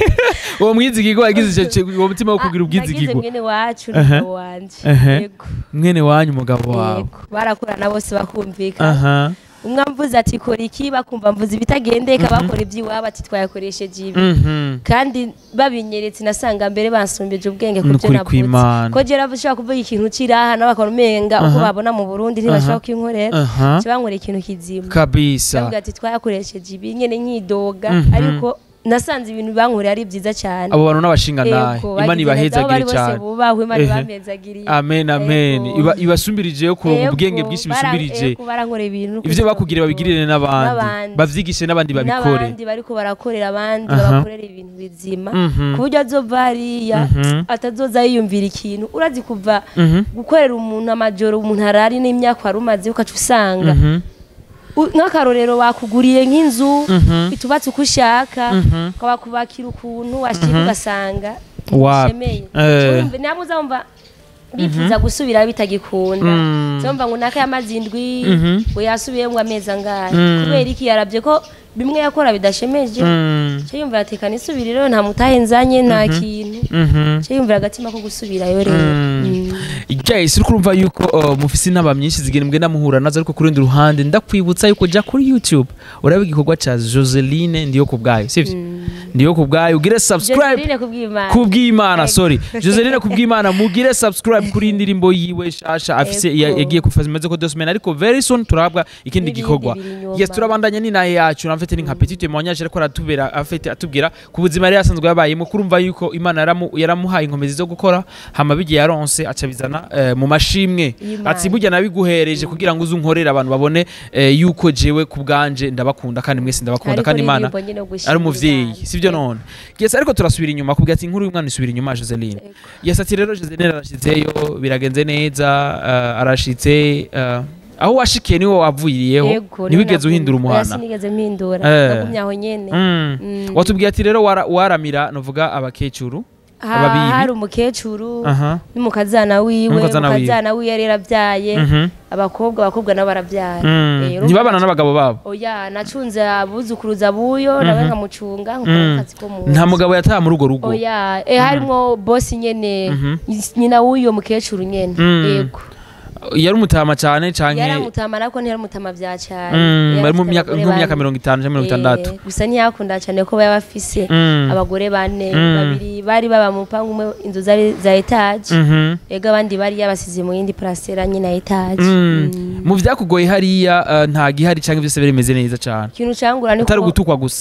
Speaker 2: uwo mwizigirwa yagize icyo ki- uwo mutima wo kugira
Speaker 1: nagize
Speaker 2: ubwizigirwa
Speaker 1: mwene wacu
Speaker 2: Aha.
Speaker 1: n'umugabo wanje
Speaker 2: Aha.
Speaker 1: yego
Speaker 2: mwene wanyu umugabo wawe
Speaker 1: yego barakorana bose bakumvikana
Speaker 2: aha
Speaker 1: umwe amvuze ati kora iki bakumva mvuze ibitagendeka bakora iby'iwabo ati twayakoresheje ibi
Speaker 2: Mhm.
Speaker 1: kandi babinyeretse nasanga mbere bansumbeje ubwenge ku
Speaker 2: Ni
Speaker 1: byo
Speaker 2: ukuri
Speaker 1: navuze
Speaker 2: kw'Imana.
Speaker 1: ko jera bashobora kuvuga ikintu kiraha nabo bakora umenga uko
Speaker 2: Aha.
Speaker 1: babona mu Burundi ntibashobora kwinkorera
Speaker 2: aha
Speaker 1: kibankorera ikintu kizima
Speaker 2: kabisa
Speaker 1: bavuga ati twayakoresheje ibi nyene nkidoga
Speaker 2: Mhm.
Speaker 1: ariko nasanze ibintu bankorera ari byiza cyane
Speaker 2: abo bantu n'abashinga nahe
Speaker 1: Yego,
Speaker 2: imana
Speaker 1: bagize neza, aho bari
Speaker 2: ibahezagire
Speaker 1: bose
Speaker 2: cyane
Speaker 1: bubahwe imana
Speaker 2: Ehe.
Speaker 1: ibamezagiriye
Speaker 2: amen amen
Speaker 1: Yego.
Speaker 2: Iba- ibasumbirijeyo kuronka
Speaker 1: Yego,
Speaker 2: ubwenge bwinshi
Speaker 1: bara-
Speaker 2: bisumbirije
Speaker 1: yego, barankorera ibintu
Speaker 2: ivyo bakugire babigirire n'abandi
Speaker 1: N'abandi.
Speaker 2: bavyigishe n'abandi babikore
Speaker 1: n'abandi bariko barakorera abandi
Speaker 2: Aha.
Speaker 1: babakorera ibintu bizima
Speaker 2: Mhm.
Speaker 1: ku buryo azova hariya
Speaker 2: Mhm.
Speaker 1: atazoza yiyumvira ikintu urazi kuva
Speaker 2: Mhm.
Speaker 1: gukorera umuntu amajoro umuntu arari n'imyaka wari umaze ukaca usanga
Speaker 2: Mhm.
Speaker 1: U- nk'akarorero bakuguriye nk'inzu
Speaker 2: Mhm.
Speaker 1: itubatse uko ushaka
Speaker 2: Mhm.
Speaker 1: bakubakira ukuntu washika ugasanga
Speaker 2: Wapi.
Speaker 1: ntibishemeye
Speaker 2: Eh.
Speaker 1: Urumva, ntabwo uzumva bifuza gusubira bitagikunda
Speaker 2: Mm.
Speaker 1: uzumva ngo naka yamaze indwi
Speaker 2: Mhm.
Speaker 1: ngo yasubiye ngo amezi angahe
Speaker 2: Mm.
Speaker 1: kubera iki yarabye ko bimwe yakora bidashemeje
Speaker 2: Mm.
Speaker 1: cyo yumvira ati kana isubire rero nta mutahe nzanye nta kintu
Speaker 2: Mhm.
Speaker 1: cyo yumvira agatima ko gusubirayo rero
Speaker 2: Mm.
Speaker 1: Mm.
Speaker 2: Guys, uri kurumva yuko uh, mufise inama nyinshi zigenda mugenda muhura nazo ariko ku rundi ruhande ndakwibutsa yuko jya kuri YouTube uraba igikorwa ca Joseline ndiyo ku bwayo sivyo ndiyo ku bwayo ugire subscribe
Speaker 1: Joseline kubw'Imana
Speaker 2: kubw'imana
Speaker 1: Ego.
Speaker 2: sorry Joseline kubw'imana mugire subscribe kuri iyi ndirimbo yiwe shasha afise
Speaker 1: Ego.
Speaker 2: ya- yagiye kufaza imaze ko deux semaines ariko very soon turabwa ikindi
Speaker 1: N'ibindi
Speaker 2: gikorwa
Speaker 1: biri inyuma.
Speaker 2: yes turabandanya n'inahe yacu namfite ni nka petit témoignage ariko aratubera afite atubwira ku buzima yari yasanzwe yabayemo kurumva yuko imana yaramu- yaramuhaye inkomezi zo gukora hama bigiye yaronse aca bizana eh, mu mashimwe
Speaker 1: Y'Imana.
Speaker 2: ati burya nabiguhereje kugira ngo uze unkorere abantu babone eh, yuko jewe ku bwanje ndabakunda kandi mwese ndabakunda
Speaker 1: Ariko
Speaker 2: kandi imana
Speaker 1: n'indirimbo nyine yo gushimira
Speaker 2: ari umuvyeyi
Speaker 1: Imana.
Speaker 2: sivyo none yes ariko turasubira inyuma kubwira ati inkuru y'umwana isubira inyuma Joseline
Speaker 1: Ego.
Speaker 2: yes ati rero Joseline arashitseyo biragenze neza uh, arashitse uh, aho washikiye niwo wavuyiriyeho
Speaker 1: Yego,
Speaker 2: ntiwigeze
Speaker 1: niho
Speaker 2: uhindura
Speaker 1: navuye. Oya,
Speaker 2: umuhana
Speaker 1: sinigeze mpindura
Speaker 2: Eh.
Speaker 1: nagumye aho nyene
Speaker 2: Mm.
Speaker 1: Mm.
Speaker 2: watubwiye ati rero wara- waramira novuga abakecuru
Speaker 1: Ha-
Speaker 2: ababibi.
Speaker 1: hari umukecuru
Speaker 2: aha
Speaker 1: n'umukazana wiwe
Speaker 2: N'umukazana wiwe.
Speaker 1: umukazana wiwe yari yarabyaye
Speaker 2: Mhm.
Speaker 1: abakobwa abakobwa nabo barabyara
Speaker 2: Mm.
Speaker 1: Eh, urumva
Speaker 2: ntibabana n'abagabo babo
Speaker 1: oya nacunze abuzukuruza buyo nawe nkamucunga nkakora
Speaker 2: Mm.
Speaker 1: akazi ko mu nzu.
Speaker 2: nta mugabo yataha muri urwo rugo
Speaker 1: oya eh, harimwo bosi nyene
Speaker 2: Mhm.
Speaker 1: nyina w'uyo mukecuru nyene
Speaker 2: Mm.
Speaker 1: yego
Speaker 2: yari umutama cyane canke
Speaker 1: yaramutama ariko ntiyaramutama bya cyane
Speaker 2: Mm,
Speaker 1: Yari
Speaker 2: bari mu
Speaker 1: afite
Speaker 2: myaka
Speaker 1: abagore
Speaker 2: nko mu myaka
Speaker 1: bane.
Speaker 2: mirongo itanu canke mirongo itandatu
Speaker 1: Eh, gusa ntiyakunda cyane ko baba bafise
Speaker 2: Mm.
Speaker 1: abagore bane
Speaker 2: Mm.
Speaker 1: babiri bari baba mu rupangu umwe inzu zari za etaje
Speaker 2: Mhm.
Speaker 1: ego abandi bari yabasize mu yindi parasera nyine ya etaje
Speaker 2: Mm.
Speaker 1: Mm.
Speaker 2: mu vyakugoye hariya uh, nta gihari canke vyose birimeze neza cane
Speaker 1: ikintu cangura ni
Speaker 2: atari
Speaker 1: ko
Speaker 2: ugutukwa gusa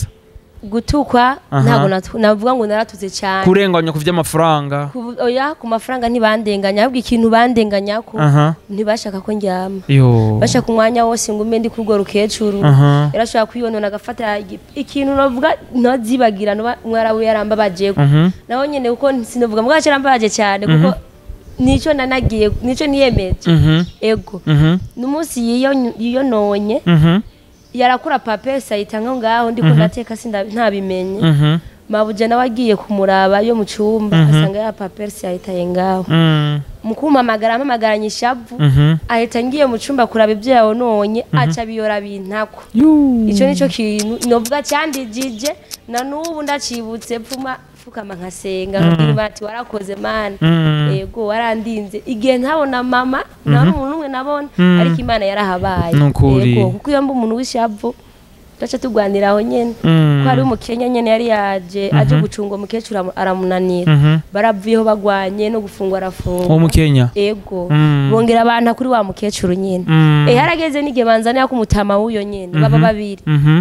Speaker 1: gutukwa
Speaker 2: Aha.
Speaker 1: ntabwo natu- navuga ngo naratuze cyane
Speaker 2: kurenganya ku vy'amafaranga
Speaker 1: Ku- oya ku mafaranga ntibandenganya ahubwo ikintu bandenganya ko
Speaker 2: aha
Speaker 1: ntibashaka ko njyama
Speaker 2: yo
Speaker 1: bashaka umwanya wose ngo umbe ndi kurwo rukecuru
Speaker 2: aha
Speaker 1: yarashobora kwiyonona agafata igi- ikintu navuga ntazibagira mwarawe yarambabaje
Speaker 2: Mhm.
Speaker 1: naho nyene kuko sinavuga mbwa yarambabaje cyane kuko nico nanagiye nico niyemeje
Speaker 2: Mhm.
Speaker 1: ego
Speaker 2: Mhm.
Speaker 1: n'umunsi yiyo- yiyononye
Speaker 2: Mhm.
Speaker 1: yarakura papesi ayita nko ngaho ndiko ndateka sinda ntabimenye
Speaker 2: Mhm.
Speaker 1: mabuja nawe agiye kumuraba yo mu cyumba asanga ya papesi yahitaye ngaho
Speaker 2: Mm.
Speaker 1: mu kumpamagara ampamagaranye ishavu
Speaker 2: Mhm.
Speaker 1: ahita ngiye mu cyumba kuraba ibyo yabononye aca biyora bintako
Speaker 2: Yu.
Speaker 1: icyo nicyo kintu novuga cyandijije na n'ubu ndacibutse pfuma pfukama nkasenga nkabwira Imana ati warakoze mana
Speaker 2: Mm.
Speaker 1: yego warandinze igihe ntabona mama nta n'umuntu n'umwe nabona
Speaker 2: Mm.
Speaker 1: ariko imana yarahabaye
Speaker 2: Ni ukuri.
Speaker 1: Yego, kuko iyo mba umuntu w'ishavu turaca tugwanira aho nyene
Speaker 2: Mm.
Speaker 1: ko hari umukenya nyene yari yaje aje gucunga umukecuru amu- aramunanira
Speaker 2: Mhm.
Speaker 1: baravuyeho bagwanye no gufungwa arafungwa
Speaker 2: uwo mukenya
Speaker 1: ego
Speaker 2: Mm.
Speaker 1: bongera abantu kuri wa mukecuru nyene
Speaker 2: Mm.
Speaker 1: eh harageze n'igihe banzanira ko umutama w'uyo nyene baba babiri
Speaker 2: Mhm.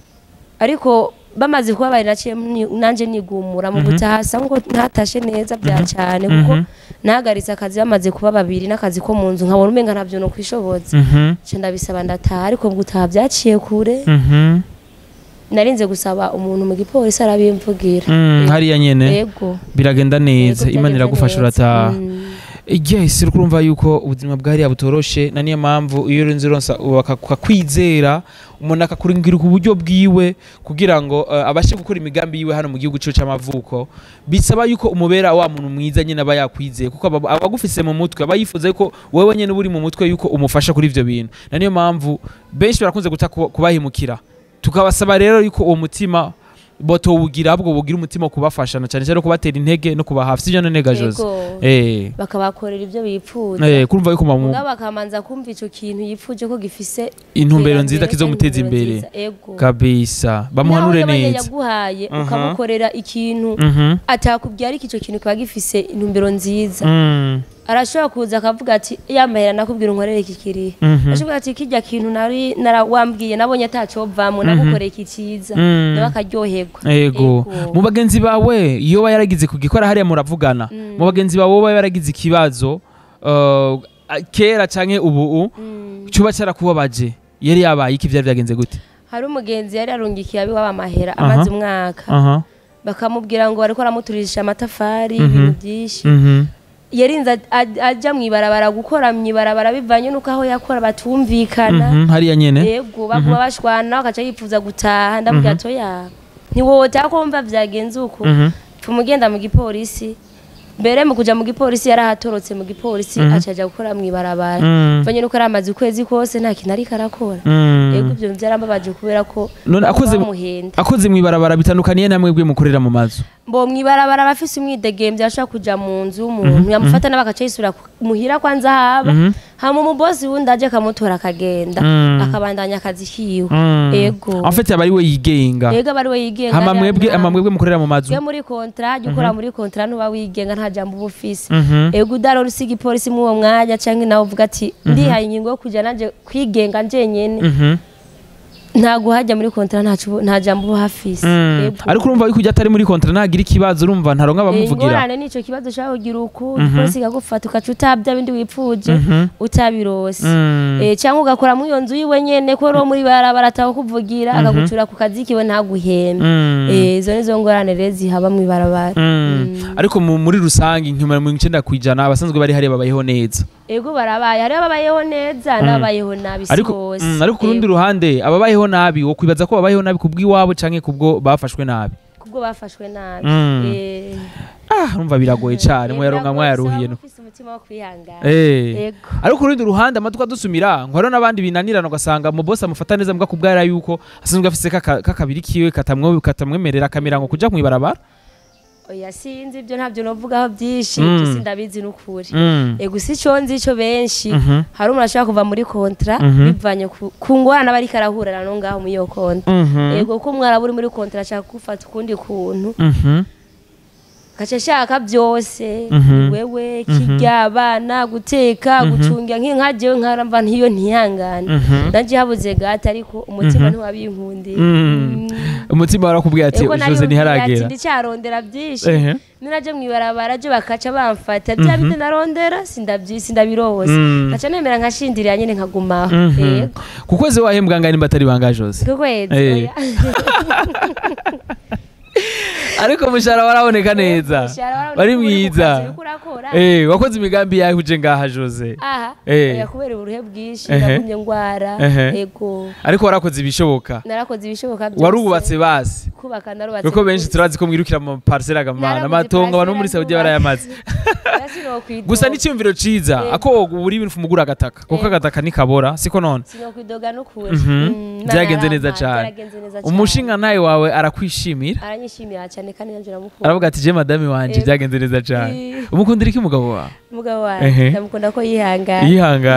Speaker 1: ariko bamaze kuba bari naciye ni- nanje nigumura mu gutaha asa nkuko ntatashe neza bya cyane kuko
Speaker 2: Mhm.
Speaker 1: nahagaritse akazi bamaze kuba babiri n'akazi ko mu nzu nkabona umenga ntabyo no kwishoboza
Speaker 2: Mhm.
Speaker 1: nca ndabisaba ndataha ariko mu gutaha byaciye kure
Speaker 2: Mhm.
Speaker 1: narinze gusaba umuntu mu gipolisi arabimvugira
Speaker 2: Mm, hariya nyene
Speaker 1: yego
Speaker 2: biragenda neza
Speaker 1: Yego,
Speaker 2: imana
Speaker 1: byagenze
Speaker 2: iragufasha
Speaker 1: neza.
Speaker 2: urataha
Speaker 1: Mm.
Speaker 2: yes uri kurumva yuko ubuzima bwariya butoroshe na niyo mpamvu iyo urinze uronsa bakakwizera umuntu akakuringira ku buryo bwiwe kugira ngo eh, abashe gukora imigambi yiwe hano mu gihugu cyo cy'amavuko bisaba yuko umubera wa muntu mwiza nyine aba yakwizeye kuko aba aba agufise mu mutwe aba yifuza yuko wowe nyine uba uri mu mutwe yuko umufasha kuri ivyo bintu na niyo mpamvu benshi barakunze guta kuba- kubahemukira tukabasaba rero yuko uwo mutima botowugira ahubwo bugira umutima wo kubafashana cyane cyane no kubatera intege no kuba hafi sibyo none Jose
Speaker 1: Yego.
Speaker 2: eh
Speaker 1: bakabakorera ibyo bipfuza
Speaker 2: eh kurumva yuko mamu
Speaker 1: mugabo bakamanza kumva ico kintu yipfuje ko gifise
Speaker 2: intumbero nziza
Speaker 1: iterambere,
Speaker 2: kizomuteza
Speaker 1: intumbero
Speaker 2: imbere
Speaker 1: nziza. Ego.
Speaker 2: kabisa bamuhanure
Speaker 1: Nawe yaba
Speaker 2: neza
Speaker 1: yaguhaye
Speaker 2: Mhm.
Speaker 1: ukamukorera ikintu
Speaker 2: Mhm.
Speaker 1: atakubwira ariko icyo kintu kiba gifise intumbero nziza
Speaker 2: Mm.
Speaker 1: arashobora kuza akavuga ati yamahera nakubwira unkorere iki kiriya
Speaker 2: Mhm.
Speaker 1: ashobora ati kirya kintu nari narawambwiye nabonye atacovamo nagukoreye iki cyiza
Speaker 2: Mm.
Speaker 1: nawe akaryoherwa
Speaker 2: ego mu bagenzi bawe iyo uba yaragize kugikora hariya muravugana mu bagenzi bawe uba yaragize ikibazo uh, kera canke ubu
Speaker 1: Mm.
Speaker 2: cuba cyarakubabaje yari yabaye iki vyari vyagenze gute
Speaker 1: hari umugenzi yari yarungikiye abiwabo amahera amaze umwaka
Speaker 2: aha
Speaker 1: bakamubwira ngo bariko aramuturisha amatafari
Speaker 2: Mhm.
Speaker 1: ibintu byinshi
Speaker 2: Mhm.
Speaker 1: yarinze aj- aj- aja mu ibarabara gukora mu ibarabara bivanye n'uko aho yakora batumvikana
Speaker 2: Mhm. hariya nyene
Speaker 1: yego baguma bashwana bakaca yifuza gutaha ndabwira ati oya ntiwotaha ko wumva vyagenze uko
Speaker 2: Mhm.
Speaker 1: pfuma ugenda mu gipolisi mbere mu kuja mu gipolisi yarahatorotse mu gipolisi
Speaker 2: Mhm.
Speaker 1: aca aja gukora mu ibarabara
Speaker 2: Mm.
Speaker 1: mvanye nuko yari amaze ukwezi kose nta kintu ariko arakora
Speaker 2: Mm.
Speaker 1: yego ivyo vyarambabaje kubera ko
Speaker 2: none akoze
Speaker 1: bamuhenda
Speaker 2: akoze mwibarabara bitandukaniye namwe bwe mukorera mu mazu
Speaker 1: mbo mwibarabara abafise umwidegemvye ashobora kuja mu nzu y'umuntu yamufata nawe agaca yisubira ku- muhira kwanza haba
Speaker 2: Mhm.
Speaker 1: hama umubosi wundi aje akamutora akagenda
Speaker 2: Mm.
Speaker 1: akabandanya akazi kiwe
Speaker 2: Mm.
Speaker 1: Ego.
Speaker 2: en fait aba ari we yigenga
Speaker 1: yego aba ari we yigenga
Speaker 2: hama
Speaker 1: nta-
Speaker 2: mwebwe
Speaker 1: nta-
Speaker 2: ama mwebwe mukorera mu mazu
Speaker 1: twe muri kontra jya ukora muri kontra ntuba wigenga nta jambo uba ufise
Speaker 2: Mhm.
Speaker 1: ego udarora usiga ipolisi muri uwo mwanya cyangwa nawe uvuga ati ndihaye ingingo yo kujya nanje kwigenga njenyene
Speaker 2: Mhm.
Speaker 1: ntago hajya muri kontra ntaco uba- nta jambo uba hafise
Speaker 2: Mm.
Speaker 1: Ego.
Speaker 2: ariko urumva yuko ujya atari muri kontra nagira ikibazo urumva ntaronka abamuvugira
Speaker 1: ingorane nico kibazo ushobora kugira uku ipolisi ikagufata ukaca utabya bindi wipfuje
Speaker 2: Mhm.
Speaker 1: utabirose
Speaker 2: Mm.
Speaker 1: Eh, cyangwa ugakora muri iyo nzu yiwe nyene ko ro muri barabara atakuvugira akagucura ku kazi kiwe ntaguhembe
Speaker 2: Mm.
Speaker 1: Eh, izo nizo ngorane rero zihaba mu ibarabara
Speaker 2: Mm. ariko mu- muri rusange nkimara mirongo icenda kwijana abasanzwe bari hariya babayeho neza
Speaker 1: ego barabaye hariho ababayeho neza n'ababayeho nabi si
Speaker 2: ariko
Speaker 1: bose
Speaker 2: mm, ariko ku rundi ruhande ababayeho nabi wo kwibaza ko babayeho nabi kubw'iwabo canke kubwo bafashwe nabi
Speaker 1: kubwo bafashwe nabi
Speaker 2: Mm.
Speaker 1: Eh,
Speaker 2: ah urumva biragoye cane
Speaker 1: eh,
Speaker 2: muyaronka
Speaker 1: biragoye,
Speaker 2: mwayaruhiye
Speaker 1: usaba
Speaker 2: no
Speaker 1: ufise umutima wo kwihangana
Speaker 2: Eh.
Speaker 1: ego
Speaker 2: ariko ku rundi ruhande amatwi adusumira ngo hariho n'abandi binanirana ugasanga mu bosi amufata neza mbwa kubwara yuko asanzwe afise kaka- kakabiri kiwe katamwo- katamwemerera akamira ngo kuja mw'ibarabara
Speaker 1: oya sinzi ibyo ntabyo novugaho byinshi
Speaker 2: Mm.
Speaker 1: ibyo sindabizi n'ukuri
Speaker 2: Mm.
Speaker 1: ego si cyo nzi ico benshi
Speaker 2: Mhm.
Speaker 1: hari umuntu ashobora kuva muri kontra
Speaker 2: Mhm.
Speaker 1: bivanye ku- ku ngorane aba ariko arahurira no ngaho muri iyo kontra
Speaker 2: Mhm.
Speaker 1: ego ko umwarabu uri muri kontra ashaka gufata ukundi kuntu
Speaker 2: Mhm.
Speaker 1: gaca ashaka byose
Speaker 2: Mhm.
Speaker 1: wewe kirya abana guteka gucunga nk'inka jewe nkaramba ntiyo ntihangane
Speaker 2: Mhm.
Speaker 1: nanje habuze gata ariko umutima ntiwabinkundiye
Speaker 2: Mm. umutima warakubwiye ati
Speaker 1: ego
Speaker 2: jose ntiharagera
Speaker 1: ndicarondera byinshi
Speaker 2: Ehe.
Speaker 1: ninaje mwibarabara je bakaca bamfata bya bindi narondera sindabyi sindabirose
Speaker 2: Mm.
Speaker 1: gaca nemera nkashindirira nyene nkagumaho
Speaker 2: Mhm.
Speaker 1: yego
Speaker 2: ku kwezi wahembwa ngani mbatari banga jose
Speaker 1: ku kwezi
Speaker 2: Eh.
Speaker 1: oya.
Speaker 2: ariko umushahara waraboneka neza
Speaker 1: Umushahara waraboneka
Speaker 2: wari
Speaker 1: ko uri ku
Speaker 2: mwiza
Speaker 1: kazi uriko urakora.
Speaker 2: Eh, wakoze imigambi yawe uje ngaha jose
Speaker 1: aha
Speaker 2: Eh.
Speaker 1: oya kubera uburuhe bwinshi
Speaker 2: Ehe.
Speaker 1: nagumye ngwara
Speaker 2: Ehe.
Speaker 1: ego
Speaker 2: ariko warakoze ibishoboka
Speaker 1: narakoze ibishoboka byose
Speaker 2: warubatse basi
Speaker 1: kubaka narubatse
Speaker 2: kuko benshi
Speaker 1: rwose.
Speaker 2: turazi ko mwirukira mu parisera agamana
Speaker 1: Naraguze
Speaker 2: amatongo abantu bo muri
Speaker 1: parcelle
Speaker 2: saudi
Speaker 1: ndubaka.
Speaker 2: barayamaze
Speaker 1: Sinokwidoga.
Speaker 2: gusa n'icyumviro ciza
Speaker 1: Yego.
Speaker 2: ako uri ibintu umugura agataka kuko
Speaker 1: Yego.
Speaker 2: agataka nikabora siko none
Speaker 1: sinokwidoga n'ukuri
Speaker 2: Mhm.
Speaker 1: Mm, Imana
Speaker 2: Byagenze
Speaker 1: yarampaye,
Speaker 2: neza cane.
Speaker 1: byaragenze neza cane.
Speaker 2: umushinga nawe wawe arakwishimira
Speaker 1: aranyishimira cyane kandi nanjye ndamukunda
Speaker 2: aravuga ati je madame wanje
Speaker 1: Yego.
Speaker 2: byagenze neza cyane
Speaker 1: Eh.
Speaker 2: umukundira iki umugabo wawe
Speaker 1: umugabo
Speaker 2: Ehe.
Speaker 1: wawe ndamukunda ko yihangana
Speaker 2: yihangaye
Speaker 1: Ii,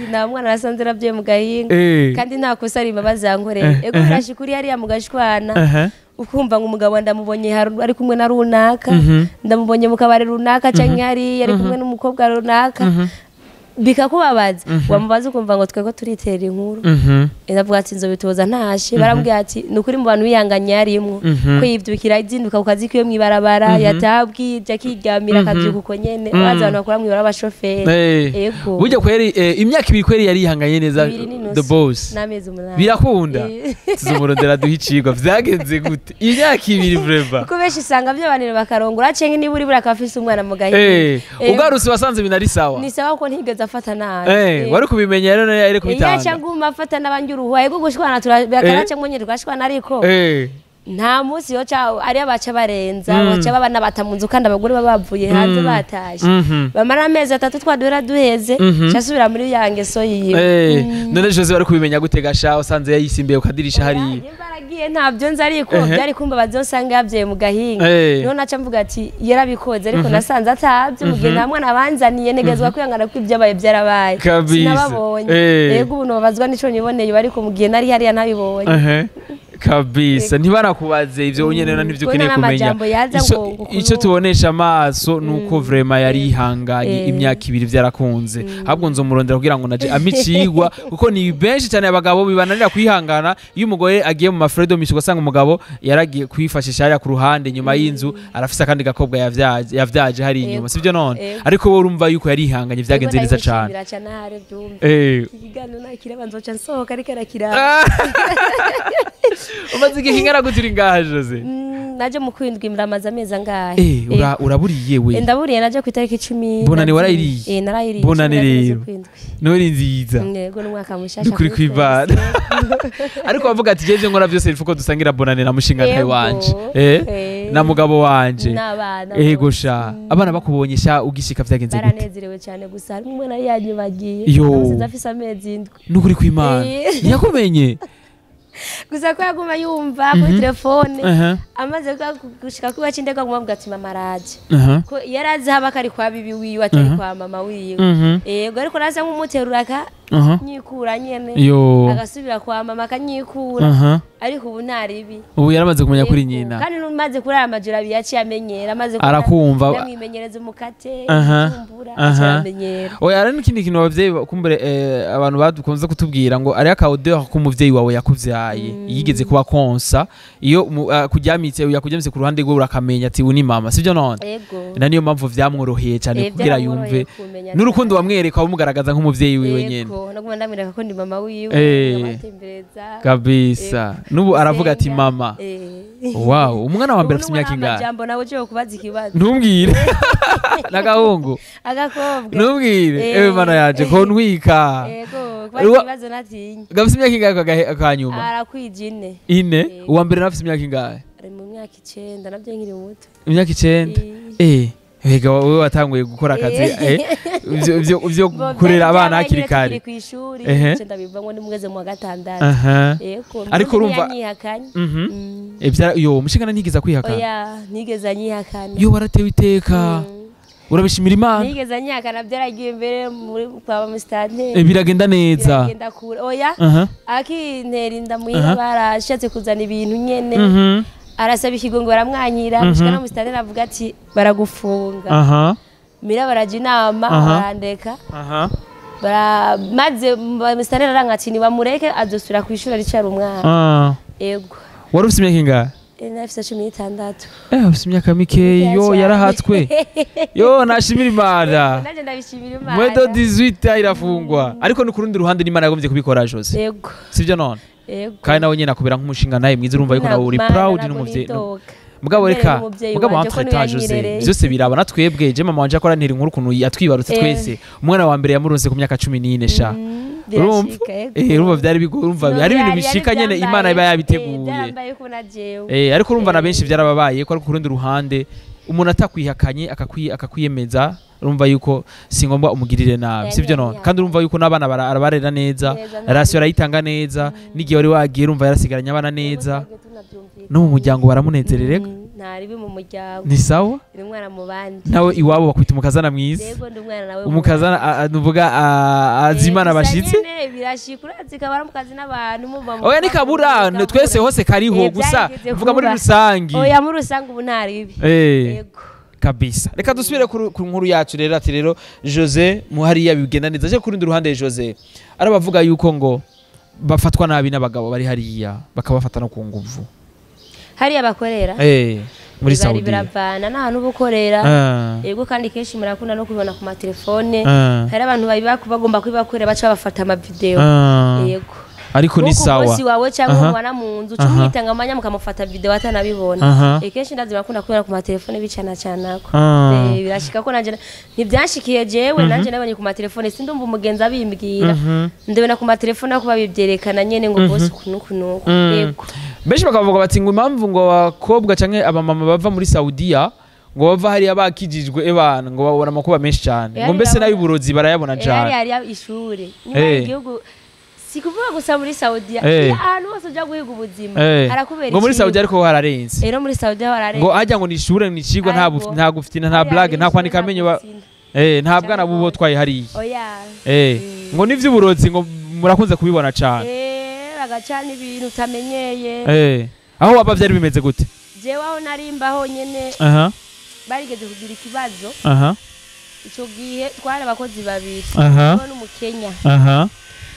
Speaker 1: nta mwana nasanze nabyaye mu gahinga
Speaker 2: Eh.
Speaker 1: kandi nta kosa ari imbabazi yankoreye ego birashika uri hariya mu gashwana
Speaker 2: Aha.
Speaker 1: ukumva ngo umugabo ndamubonye haru- ari kumwe na runaka
Speaker 2: Mhm.
Speaker 1: ndamubonye mu kabari runaka canke hariya ari kumwe n'umukobwa runaka bikakubabaza wamubaza ukumva ngo twego turitera inkuru
Speaker 2: Mhm.
Speaker 1: ndavuga ati nzobitoza ntashe barambwira ati ni ukuri mu bantu bihanganye yarimwo ko yivyukira izinduka ku kazi kiwe mw'ibarabara yataha bwije akiryamira akavyuka uko nyene bazi abantu bakora mw'ibarabara abashoferi
Speaker 2: Eh.
Speaker 1: ego
Speaker 2: burya kweri eh, imyaka ibiri kweri yarihanganye neza
Speaker 1: Ibiri n'inusu.
Speaker 2: the boss
Speaker 1: n'amezi umunani
Speaker 2: birakunda
Speaker 1: Eh.
Speaker 2: tuzumurondera duhe icigwa vyagenze gute imyaka ibiri vrema
Speaker 1: kuko benshi usanga vyabanira bakarongora canke niba uri buri akaba afise umwana mu gahinga
Speaker 2: Eh,
Speaker 1: Eh.
Speaker 2: ugarutse wasanze ibintu ari sawa
Speaker 1: ni sawa ko ntigeze afata nabi
Speaker 2: Eh,
Speaker 1: Eh.
Speaker 2: wari kubimenya rero nayo yari
Speaker 1: yaca
Speaker 2: kubitanga
Speaker 1: nguma afata n'abandi uruhuha ego gushwana turakaraca nyine tugashwana ariko
Speaker 2: Eh,
Speaker 1: nta munsi yo ca ari abaca barenza
Speaker 2: Mm.
Speaker 1: baca babana bata mu nzu kandi abagore baba bavuye hanze batashe
Speaker 2: mhm.
Speaker 1: bamara amezi atatu twaduhera duheze
Speaker 2: Mhm.
Speaker 1: casubira muri ya ngeso yiwe
Speaker 2: Eh, none jose wari kubimenya gute gasha wasanze yayisimbiye ukadirisha hariya
Speaker 1: nimba aragiye ntabyo nzi ariko
Speaker 2: Ehe.
Speaker 1: byari kumba bazosanga yabyaye mu gahinga
Speaker 2: Eh.
Speaker 1: niho naca mvuga ati yarabikoze ariko nasanze atabyo mu gihe nta mwana abanzaniye negezwa kwihangana ko ibyabaye byarabaye
Speaker 2: Kabisa.
Speaker 1: sinababonye
Speaker 2: Eh.
Speaker 1: yego ubu nobazwa n'ico niboneye ariko mu gihe nari hariya ntabibonye
Speaker 2: Ehe. kabisa ntibanakubaze ivyo nyene na nivyo
Speaker 1: Kubona
Speaker 2: ukeneye kumenya
Speaker 1: n'amajambo yaza
Speaker 2: Ico-
Speaker 1: ngo- ngo
Speaker 2: ico
Speaker 1: kuno-
Speaker 2: tubonesha amaso nuko vrema yari yihanganye
Speaker 1: Eh.
Speaker 2: imyaka ibiri vyarakunze ahubwo nzomurondera kugira ngo naje amicigwa kuko ni benshi cyane abagabo bibananira kwihangana iyo umugore agiye mu mafredo mishi ugasanga umugabo yaragiye kwifashisha hariya ku ruhande nyuma y'inzu arafise akandi gakobwa yavyaje yavyaje hari inyuma
Speaker 1: Ego.
Speaker 2: sivyo none
Speaker 1: Ego.
Speaker 2: ariko wowe urumva yuko yarihanganye vyagenze neza cane
Speaker 1: biraca nahare byumve
Speaker 2: Eh.
Speaker 1: ikiganiro nakireba nzoca nsohoka ariko arakiraba
Speaker 2: umaze igihe kingana gute uri ngaha jose
Speaker 1: Mm, naje mu kwindwi muramaze amezi angahe
Speaker 2: Eh, ura- uraburiye
Speaker 1: Eh,
Speaker 2: we
Speaker 1: ndaburiye naje ku itariki icumi
Speaker 2: Bonane
Speaker 1: na
Speaker 2: warayiriye?
Speaker 1: zine. Eh, narayiriye
Speaker 2: Bonane
Speaker 1: cumi na zine
Speaker 2: rero.
Speaker 1: z'ukwindwi.
Speaker 2: nori nziza
Speaker 1: Mm, yego n'umwaka mushasha
Speaker 2: Nukuri
Speaker 1: kuri
Speaker 2: kw'Imana.
Speaker 1: twese.
Speaker 2: ariko bavuga ati jeje nkora byose nifuko dusangira bonane na mushinga ntawe
Speaker 1: Yego.
Speaker 2: wanje eh
Speaker 1: Eh.
Speaker 2: na mugabo wanje
Speaker 1: n'abana
Speaker 2: ego
Speaker 1: bose.
Speaker 2: sha abana bakubonye sha ugishika vyagenze gute
Speaker 1: baranezerewe cyane gusa harimo umwe nari yanyibagiye
Speaker 2: Yo.
Speaker 1: namusize afise amezi indwi
Speaker 2: nukuri kw'Imana
Speaker 1: Eh.
Speaker 2: ntiyakumenye
Speaker 1: gusa ko yaguma yumva kuri telefone
Speaker 2: Aha,
Speaker 1: amaze kwa- gushika kuba cindega aguma avuga ati mama araje
Speaker 2: aha,
Speaker 1: ko yari azi haba kari kwa bibi wiwe atari kwa mama wiwe
Speaker 2: mhm,
Speaker 1: yego ariko nasa nk'umuterura
Speaker 2: aha.
Speaker 1: akanyikura nyene
Speaker 2: yo
Speaker 1: agasubira kwa mama akanyikura
Speaker 2: aha
Speaker 1: ariko ubu ntaribi
Speaker 2: ubu yaramaze kumenya kuri
Speaker 1: Yego.
Speaker 2: nyina
Speaker 1: kandi numaze kurara amajoro abiri yaciye amenyera amaze kurara-
Speaker 2: Arakumva.
Speaker 1: ndamwimenyereza umukate
Speaker 2: Aha,
Speaker 1: igitumbura
Speaker 2: aha.
Speaker 1: aciye aramenyera
Speaker 2: oya hari n'ikindi kintu abavyeyi kumbere eh, abantu badukunze kutubwira ngo ariyo akaodeur k'umuvyeyi wawe yakuvyaye yigeze kuba konsa iyo umu- ah, kuryamitse yakujyamitse ku ruhande rwe urakamenya ati uyu ni mama sivyo none
Speaker 1: ego
Speaker 2: na niyo mpamvu vyamworoheye cyane
Speaker 1: Eh,
Speaker 2: kugira
Speaker 1: byaramworoheye
Speaker 2: yumve
Speaker 1: kumenya
Speaker 2: n'urukundo
Speaker 1: cyane.
Speaker 2: wamwereka wamugaragaza nk'umuvyeyi wiwe nyene
Speaker 1: Yego, naguma ndamwereka ko ndi mama wiwe
Speaker 2: Eh.
Speaker 1: nkabatembereza
Speaker 2: kabisa n'ubu aravuga ati
Speaker 1: gusenga.
Speaker 2: mama
Speaker 1: Eh.
Speaker 2: wow umwana wa mbere
Speaker 1: Ubu
Speaker 2: afite imyaka
Speaker 1: n'umwana
Speaker 2: ingahe
Speaker 1: w'amajambo nawe ugiye kubaza ikibazo
Speaker 2: ntumbwire n'agahungu
Speaker 1: agakobwa
Speaker 2: ntumbwire
Speaker 1: Eh.
Speaker 2: ewe mana yaje ko ntwika
Speaker 1: yego
Speaker 2: Uwa-
Speaker 1: kubaza ikibazo natinya
Speaker 2: gafite imyaka ingahe aka gahe- akanyuma
Speaker 1: arakwija ine
Speaker 2: ine
Speaker 1: Eh.
Speaker 2: uwa mbere nawe afite imyaka ingahe
Speaker 1: ari mu myaka icenda nabyo nkiri muto
Speaker 2: imyaka icenda eh Ega wowe watanguye gukora akazi eh, ivyo- ivyo- ivyo kurera abana hakiri kare
Speaker 1: ku ishuri
Speaker 2: Ehe.
Speaker 1: icenda biva ngo nimugeze mu wa gatandatu
Speaker 2: aha
Speaker 1: yego
Speaker 2: Ariko urumva-
Speaker 1: yanyihakanye
Speaker 2: Mhm.
Speaker 1: Mm.
Speaker 2: Eh, vyara- yo umushingana ntigeze kwihakana
Speaker 1: oya nigeze anyihakana
Speaker 2: yo waratewe iteka urabishimira imana
Speaker 1: nigeze anyihakana byaragiye imbere muri kwa
Speaker 2: Eh,
Speaker 1: musitanteri
Speaker 2: biragenda neza
Speaker 1: biragenda kure oya
Speaker 2: aha
Speaker 1: akintera inda muhira barashatse kuzana ibintu nyene
Speaker 2: mhm
Speaker 1: arasaba ikigo ngo baramwanyira
Speaker 2: Mhm.
Speaker 1: mushika na musitanteri avuga ati baragufunga
Speaker 2: aha
Speaker 1: mira baraja inama
Speaker 2: Aha.
Speaker 1: barandeka
Speaker 2: aha
Speaker 1: bara maze musitanteri aranga ati nibamureke azosubira ku ishuri aricara umwana
Speaker 2: ah
Speaker 1: ego
Speaker 2: wari ufite imyaka ingahe
Speaker 1: Eh, nafise cumi n'itandatu
Speaker 2: eh ufite imyaka mikeyi yo
Speaker 1: Cyane.
Speaker 2: yarahatswe yo nashimira imana
Speaker 1: naje ndabishimira imana
Speaker 2: mwedo 18 irafungwa ariko ni ku rundi ruhande n'imana yagombye kubikora jose
Speaker 1: ego
Speaker 2: sivyo none
Speaker 1: ego
Speaker 2: kandi nawe nyene akubera nk'umushinga nawe mwiza urumva yuko nawe uri
Speaker 1: Mana,
Speaker 2: proud
Speaker 1: ntabwo
Speaker 2: n'umuvyeyi
Speaker 1: nidoga.
Speaker 2: mugabo
Speaker 1: Mbere
Speaker 2: reka
Speaker 1: n'umuvyeyi
Speaker 2: mugabo
Speaker 1: wanje ko
Speaker 2: entre
Speaker 1: niwe
Speaker 2: temps Jose
Speaker 1: yanyirereye.
Speaker 2: vyose biraba na twebwe je mama wanje akora ntera inkuru ukuntu yatwibarutse
Speaker 1: Eh.
Speaker 2: twese umwana wa mbere yamuronse ku myaka cumi n'ine sha
Speaker 1: Mm,
Speaker 2: urumva
Speaker 1: birashika, ego.
Speaker 2: eh urumva vyari bigo urumva
Speaker 1: No,
Speaker 2: hari ibintu
Speaker 1: byari-
Speaker 2: bishika
Speaker 1: byari
Speaker 2: nyene
Speaker 1: byambaye,
Speaker 2: imana iba
Speaker 1: eh,
Speaker 2: yabiteguye
Speaker 1: byambaye ko na jewe
Speaker 2: eh ariko urumva na
Speaker 1: Eh.
Speaker 2: benshi vyarababaye ko ariko ku rundi ruhande umuntu atakwihakanye akakwi- akakwiyemeza urumva yuko si ngombwa umugirire nabi
Speaker 1: Yeah,
Speaker 2: sivyo
Speaker 1: yeah,
Speaker 2: none
Speaker 1: yeah.
Speaker 2: kandi urumva yuko n'abana bara- arabarera neza
Speaker 1: Neza, nta
Speaker 2: rasiyo arayitanga neza n'igihe wari wagiye urumva yarasigaranye abana neza
Speaker 1: Twebwe tunavyumvikana.
Speaker 2: no mu muryango baramunezererega
Speaker 1: Mm, nta ribi mu muryango
Speaker 3: ni sawa
Speaker 1: ni umwana mu bandi
Speaker 3: nawe iwabo bakwita umukazana mwiza
Speaker 1: yego ndi umwana nawe mu
Speaker 3: umukazana a- a- nuvuga a- azimana
Speaker 1: Eh, gusa
Speaker 3: abashitsi
Speaker 1: nyene birashika urazi kabara mu kazi n'abantu muva mu
Speaker 3: oya ni kabura
Speaker 1: mu-
Speaker 3: twese hose kariho
Speaker 1: Eh,
Speaker 3: gusa
Speaker 1: byarigeze
Speaker 3: mvuga muri
Speaker 1: kuba.
Speaker 3: rusangi
Speaker 1: oya muri rusange ubu nta ribi
Speaker 3: Eh,
Speaker 1: yego
Speaker 3: kabisa reka dusubire kuri- ku nkuru yacu rero ati rero jose muhariya bigenda neza aje kurundi ruhande jose arabavuga yuko ngo bafatwa nabi n'abagabo bari hariya bakabafata no ku nguvu
Speaker 1: hariya bakorera
Speaker 3: Eh, muri
Speaker 1: bari
Speaker 3: saudi
Speaker 1: biravana n'ahantu uba ukorera
Speaker 3: Ah,
Speaker 1: yego kandi kenshi murakunda no kubibona ku matelefone
Speaker 3: ah,
Speaker 1: hari abantu babiba- bagomba kubibakorera baca babafata amavideo
Speaker 3: ah.
Speaker 1: yego
Speaker 3: ariko ni
Speaker 1: Nk'uko
Speaker 3: sawa
Speaker 1: bosi wawe cyangwa
Speaker 3: Aha.
Speaker 1: umubana mu nzu uca
Speaker 3: Aha.
Speaker 1: umwitanga amanya mukamufata video atanabibona
Speaker 3: Aha.
Speaker 1: Eh, kenshi ndazi bakunda kubera ku matelefone bicana canako
Speaker 3: Ah.
Speaker 1: Eh, birashika ko nanje ntibyanshikiye jewe nanje nabonye ku matelefone sindumva umugenzi abimbwira
Speaker 3: Mhm.
Speaker 1: ndabona ku matelefone ako babivyerekana nyene ngo bosi ukuntu kunuku
Speaker 3: Mm.
Speaker 1: yego
Speaker 3: benshi bakavuga bati ngo impamvu ngo abakobwa canke abamama bava muri saudiya ngo bava hariya bakijijwe ebana ngo babona amakuba menshi cyane
Speaker 1: Eh,
Speaker 3: ngo mbese
Speaker 1: hariya
Speaker 3: n'ay'uburozi barayabona
Speaker 1: Eh,
Speaker 3: cyane
Speaker 1: hariya hariya ishure nyuma
Speaker 3: Eh.
Speaker 1: igihugu si kuvuga gusa muri saudiya
Speaker 3: Eh.
Speaker 1: iyo ahantu hose uja guhiga ubuzima
Speaker 3: Eh,
Speaker 1: harakubera
Speaker 3: ngo muri
Speaker 1: ikigo.
Speaker 3: saudiya ariko ho hararenze
Speaker 1: rero muri saudiya barare
Speaker 3: ngo ajya ngo ni ishure ni icigwa nta buf-
Speaker 1: Ariko-
Speaker 3: nta gufitina nta blague nta kwandika amenyo ba- eh, nta bwana bubo twaye hariya
Speaker 1: oya
Speaker 3: Eh,
Speaker 1: Mm.
Speaker 3: ngo n'ivy'uburozi ngo murakunze kubibona cyane
Speaker 1: Eh, bagacana ibintu utamenyeye
Speaker 3: Eh, aho waba vyari bimeze gute
Speaker 1: jewe aho narimbaho nyene
Speaker 3: aha
Speaker 1: barigeze kugira ikibazo
Speaker 3: aha
Speaker 1: ico gihe twari abakozi babiri
Speaker 3: aha
Speaker 1: bo n'umukenya
Speaker 3: aha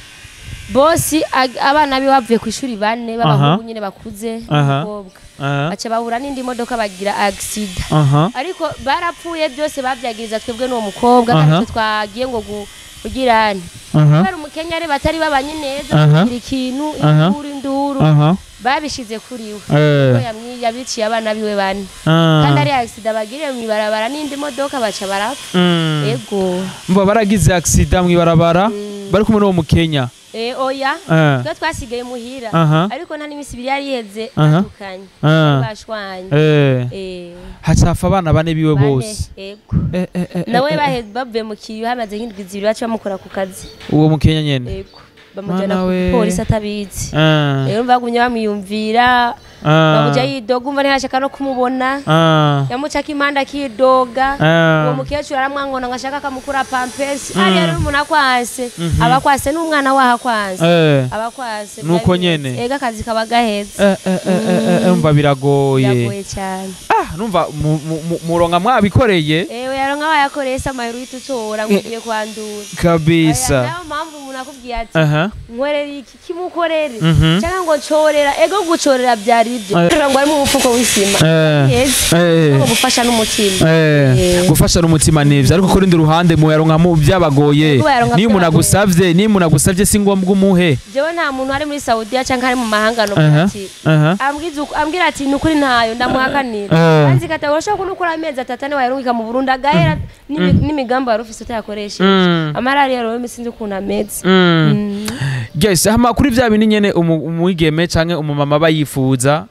Speaker 1: bosi ag- abana be bavuye ku ishuri bane b'abahungu nyene bakuze
Speaker 3: Aha.
Speaker 1: n'umukobwa
Speaker 3: aha
Speaker 1: baca bahura n'indi modoka bagira agisida
Speaker 3: aha
Speaker 1: ariko barapfuye byose babyagiriza twebwe n'uwo mukobwa
Speaker 3: Aha.
Speaker 1: kandi twe twagiye ngo gu- kugirane
Speaker 3: aha
Speaker 1: kubera umukenyare batari babanye neza
Speaker 3: Aha.
Speaker 1: kugira ikintu
Speaker 3: Aha.
Speaker 1: induru induru
Speaker 3: aha
Speaker 1: babishize kuri we
Speaker 3: Eh.
Speaker 1: ko yamwi- yabiciye abana biwe bane
Speaker 3: Ah.
Speaker 1: kandi ari agisida bagiriye mw'ibarabara n'indi modoka baca barapfa
Speaker 3: Mm.
Speaker 1: ego
Speaker 3: mba baragize accident mw'ibarabara bari kumwe n'uwo mukenya
Speaker 1: Eh, oya
Speaker 3: Eh.
Speaker 1: twe twasigaye muhira
Speaker 3: Aha.
Speaker 1: ariko nta n'iminsi ibiri yari iheze
Speaker 3: Aha.
Speaker 1: batandukanye
Speaker 3: Ah.
Speaker 1: bashwanye
Speaker 3: Eh.
Speaker 1: Eh,
Speaker 3: hacafa abana bane biwe
Speaker 1: bane,
Speaker 3: bose
Speaker 1: ego
Speaker 3: Eh, eh, eh,
Speaker 1: nawe
Speaker 3: eh, eh.
Speaker 1: bahe- bavuye mu kiyo hamaze nk'indwi zibiri baca bamukora ku kazi
Speaker 3: uwo mukenya nyene
Speaker 1: ego bamujyana
Speaker 3: Mwana
Speaker 1: ku
Speaker 3: we.
Speaker 1: polisi atabizi
Speaker 3: Ah,
Speaker 1: rero bagumye bamwiyumvira
Speaker 3: ah,
Speaker 1: bamuja yidoga umva ntiyashaka no kumubona
Speaker 3: ah,
Speaker 1: yamucaka impande akidoga
Speaker 3: ah.
Speaker 1: uwo mukecuru aramwangona ngo ashaka akamukura pampesi hariya rero umuntu akwase aba akwase n'umwana waho akwase
Speaker 3: Eh,
Speaker 1: aba akwase
Speaker 3: Nuko
Speaker 1: byari
Speaker 3: nyene.
Speaker 1: bimeze. ega akazi kaba gaheze
Speaker 3: eh, eh, eh, eh, eh, umva biragoye
Speaker 1: biragoye cyane
Speaker 3: ah numva mu- mu- mu- muronka mwabikoreye
Speaker 1: ewe yaro nk'abayakoreye se amahero uhita utora ngo ugiye kwandura Oya,
Speaker 3: kabisa
Speaker 1: nayo mpamvu umuntu akubwiye ati
Speaker 3: aha
Speaker 1: nkorera iki kimukorere
Speaker 3: Mhm.
Speaker 1: cyangwa ngo corera ego gucorera byari ibyo
Speaker 3: Eh.
Speaker 1: ngo harimo umufuko w'isima
Speaker 3: Eh,
Speaker 1: yeze
Speaker 3: eh,
Speaker 1: ngo gufasha n'umutima
Speaker 3: eh,
Speaker 1: Eh.
Speaker 3: gufasha n'umutima nivyo ariko ku rundi ruhande muyaronka mu byabagoye
Speaker 1: Kuba yaronka
Speaker 3: niyo umuntu
Speaker 1: byabagoye.
Speaker 3: agusavye niyo umuntu agusavye si ngombwa umuhe
Speaker 1: jewe nta muntu ari muri saudiya cyangwa ari mu mahanga no
Speaker 3: Aha,
Speaker 1: ati
Speaker 3: aha.
Speaker 1: ambwiza uko- ambwira ati ni ukuri ntayo ndamuhakanira
Speaker 3: Eh.
Speaker 1: kandi zikata urashobora kunukura amezi atatu ane wayarungika mu burundi agahera n'imi- n'imigambi wari ufise utayakoresheje
Speaker 3: Mm.
Speaker 1: amarari rero sinzi ukuntu ameze
Speaker 3: Mm.
Speaker 1: Mm.
Speaker 3: yes hama kuri vya bindi nyene umu- umwigeme canke umumama aba yifuza